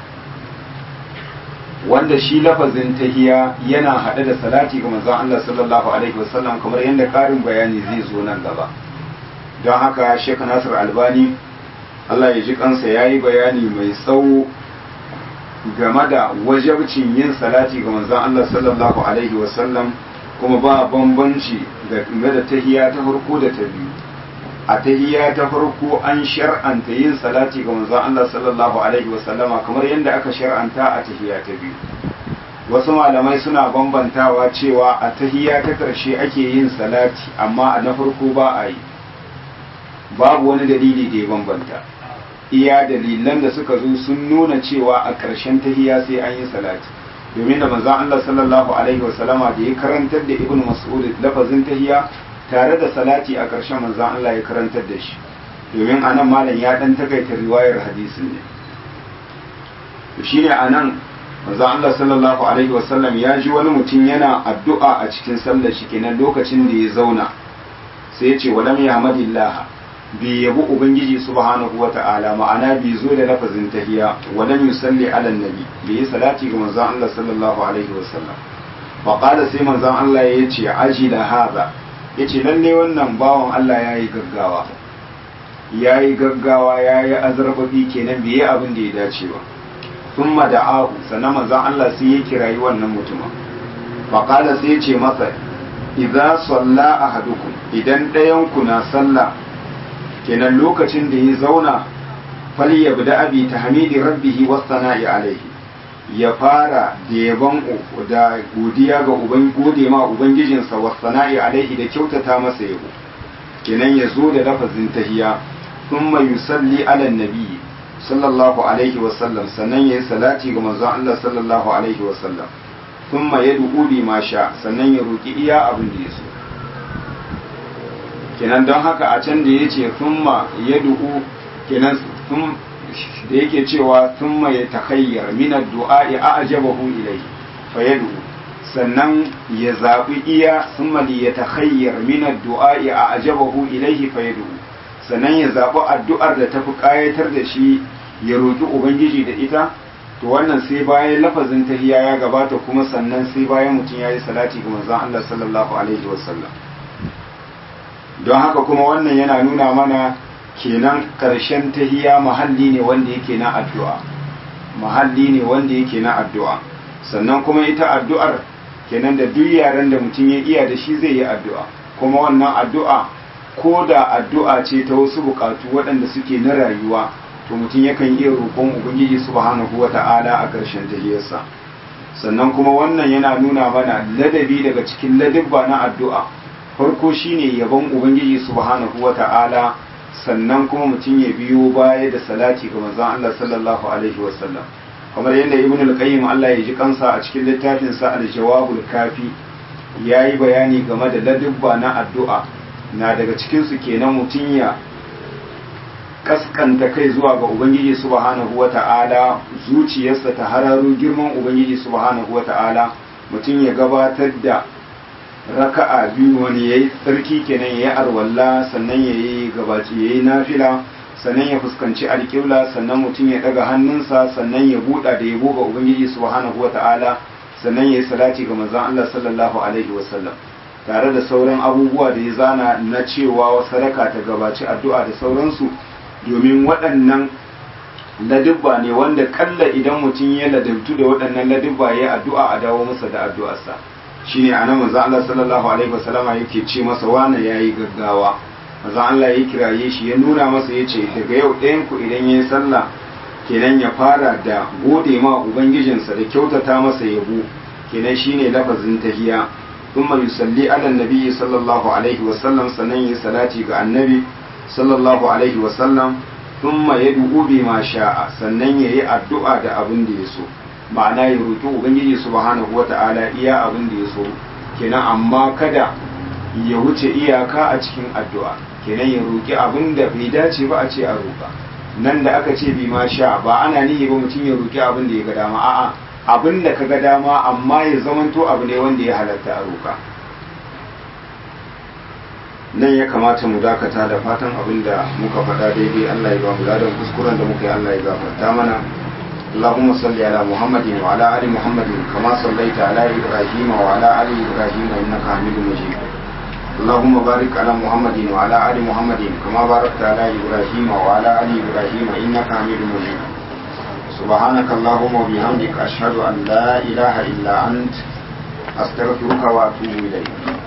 wanda shi lafazin tahiya yana hade da salati ga manzon Allah sallallahu alaihi wasallam kamar yadda karin bayani zai zo nan gaba don haka Sheikh Nasir Albani Allah ya ji kansa yayi bayani mai tsawo game da wajabcin yin salati ga manzon Allah sallallahu alaihi wasallam kuma ba bambanci game da tahiya ta farko da ta biyu a tahiya ta farko an shar'anta yin salati ga manzon Allah sallallahu alaihi wasallama kamar yadda aka shar'anta a tahiya ta biyu wasu malamai suna bambantawa cewa a tahiya ta ƙarshe ake yin salati amma a na farko ba a yi babu wani dalili da ya bambanta iya dalilan da suka zo sun nuna cewa a ƙarshen tahiya sai an yi salati domin da manzon Allah sallallahu alaihi wasallama da ya karantar da Ibn Mas'ud lafazin tahiya tare da salati a ƙarshen manzon Allah ya karantar da shi domin anan malam ya dan takaita riwayar hadisin ne to shine anan manzon Allah sallallahu alaihi wasallam ya ji wani mutum yana addu'a a cikin sallar shi kenan lokacin da ya zauna sai ya ce walam yahmadillah bai yabi ubangiji subhanahu wa ta'ala ma'ana bai zo da lafazin tahiya walam yusalli ala nabi bai yi salati ga manzon Allah sallallahu alaihi wasallam fa qala sai manzon Allah ya ce ajila hada yace lalle wannan bawan Allah yayi gaggawa yayi gaggawa yayi azrababi kenan bai yi abin da ya dace ba thumma da'ahu sannan manzon Allah sai ya kirayi wannan mutumin fa qala sai ya ce masa idza salla ahadukum idan ɗayan ku na sallah kenan lokacin da ya zauna fali ya bi abi ta hamidi rabbihi was sana'i alaihi ya fara da yaban da godiya ga uban gode ma ubangijinsa wa sana'i alaihi da kyautata masa yabo kenan ya zo da lafazin tahiya thumma yusalli ala nabi sallallahu alaihi wa sallam sannan yayi salati ga manzon Allah sallallahu alaihi wa sallam thumma yad'u bi ma sha sannan ya roki iya abin da ya so kenan don haka a can da yace thumma yad'u kenan thum da yake cewa thumma yatakhayyar min ad-du'a a'jabahu ilayhi fa yad'u sannan ya zaɓi iya thumma li yatakhayyar min ad-du'a a'jabahu ilayhi fa yad'u sannan ya zaɓi addu'ar da tafi ƙayatar da shi ya roƙi ubangiji da ita to wannan sai bayan lafazin tahiyya ya gabata kuma sannan sai bayan mutum ya yi salati ga manzon Allah sallallahu alaihi wasallam don haka kuma wannan yana nuna mana kenan ƙarshen tahiyya mahalli ne wanda yake na addu'a mahalli ne wanda yake na addu'a sannan kuma ita addu'ar kenan da duk yaren da mutum ya iya da shi zai yi addu'a kuma wannan addu'a ko da addu'a ce ta wasu bukatu waɗanda suke na rayuwa to mutum yakan iya roƙon ubangiji subhanahu wata'ala a ƙarshen tahiyarsa sannan kuma wannan yana nuna mana ladabi daga cikin ladabba na addu'a farko shine yabon ubangiji subhanahu wata'ala sannan kuma mutum ya biyo baya da salati ga manzon Allah sallallahu alaihi wasallam kamar yadda ibn al-qayyim Allah ya ji kansa a cikin littafin sa al-jawabul kafi yayi bayani game da ladabba na addu'a na daga cikin su kenan mutum ya kaskanta kai zuwa ga ubangiji subhanahu wata'ala zuciyarsa ta hararo girman ubangiji subhanahu wata'ala mutum ya gabatar da raka'a biyu wani yayi tsarki kenan yayi arwalla sannan yayi gabaci yayi nafila sannan ya fuskanci alƙibla sannan mutum ya daga hannunsa sannan ya buɗa da yabo ga ubangiji subhanahu wata'ala sannan yayi salati ga manzon Allah sallallahu alaihi wasallam tare da sauran abubuwa da ya zana na cewa sadaka ta gabaci addu'a da sauransu domin waɗannan ladubba ne wanda kalla idan mutum ya ladabtu da waɗannan ladubba ya addu'a a dawo masa da addu'arsa shine anan manzo Allah sallallahu alaihi wasallama yake ce masa wane yayi gaggawa manzo Allah ya kiraye shi ya nuna masa yace daga yau ɗayan ku idan yayi sallah kenan ya fara da gode ma ubangijinsa da kyautata masa yabo kenan shine lafazin tahiya thumma yusalli ala nabiyyi sallallahu alaihi wasallam sannan yi salati ga annabi sallallahu alaihi wasallam thumma yad'u bima sha'a sannan yayi addu'a da abin da ya so ma'ana ya roki ubangiji subhanahu wata'ala iya abin da ya so kenan amma kada ya wuce iyaka a cikin addu'a kenan ya roki abin da bai dace ba a ce a roka nan da aka ce bima sha ba ana nihi ba mutum ya roki abin da ya ga dama a'a abin da ka ga dama amma ya zamanto abu ne wanda ya halatta a roka nan ya kamata mu dakata da fatan abin da muka faɗa daidai Allah ya ba mu ladan kuskuren da muka yi Allah ya gafarta mana اللهم صل على محمد وعلى ال محمد كما صليت على ابراهيم وعلى ال ابراهيم انك حميد مجيد اللهم بارك على محمد وعلى ال محمد كما باركت على ابراهيم وعلى ال ابراهيم انك حميد مجيد سبحانك اللهم وبحمدك اشهد ان لا اله الا انت استغفرك واتوب اليك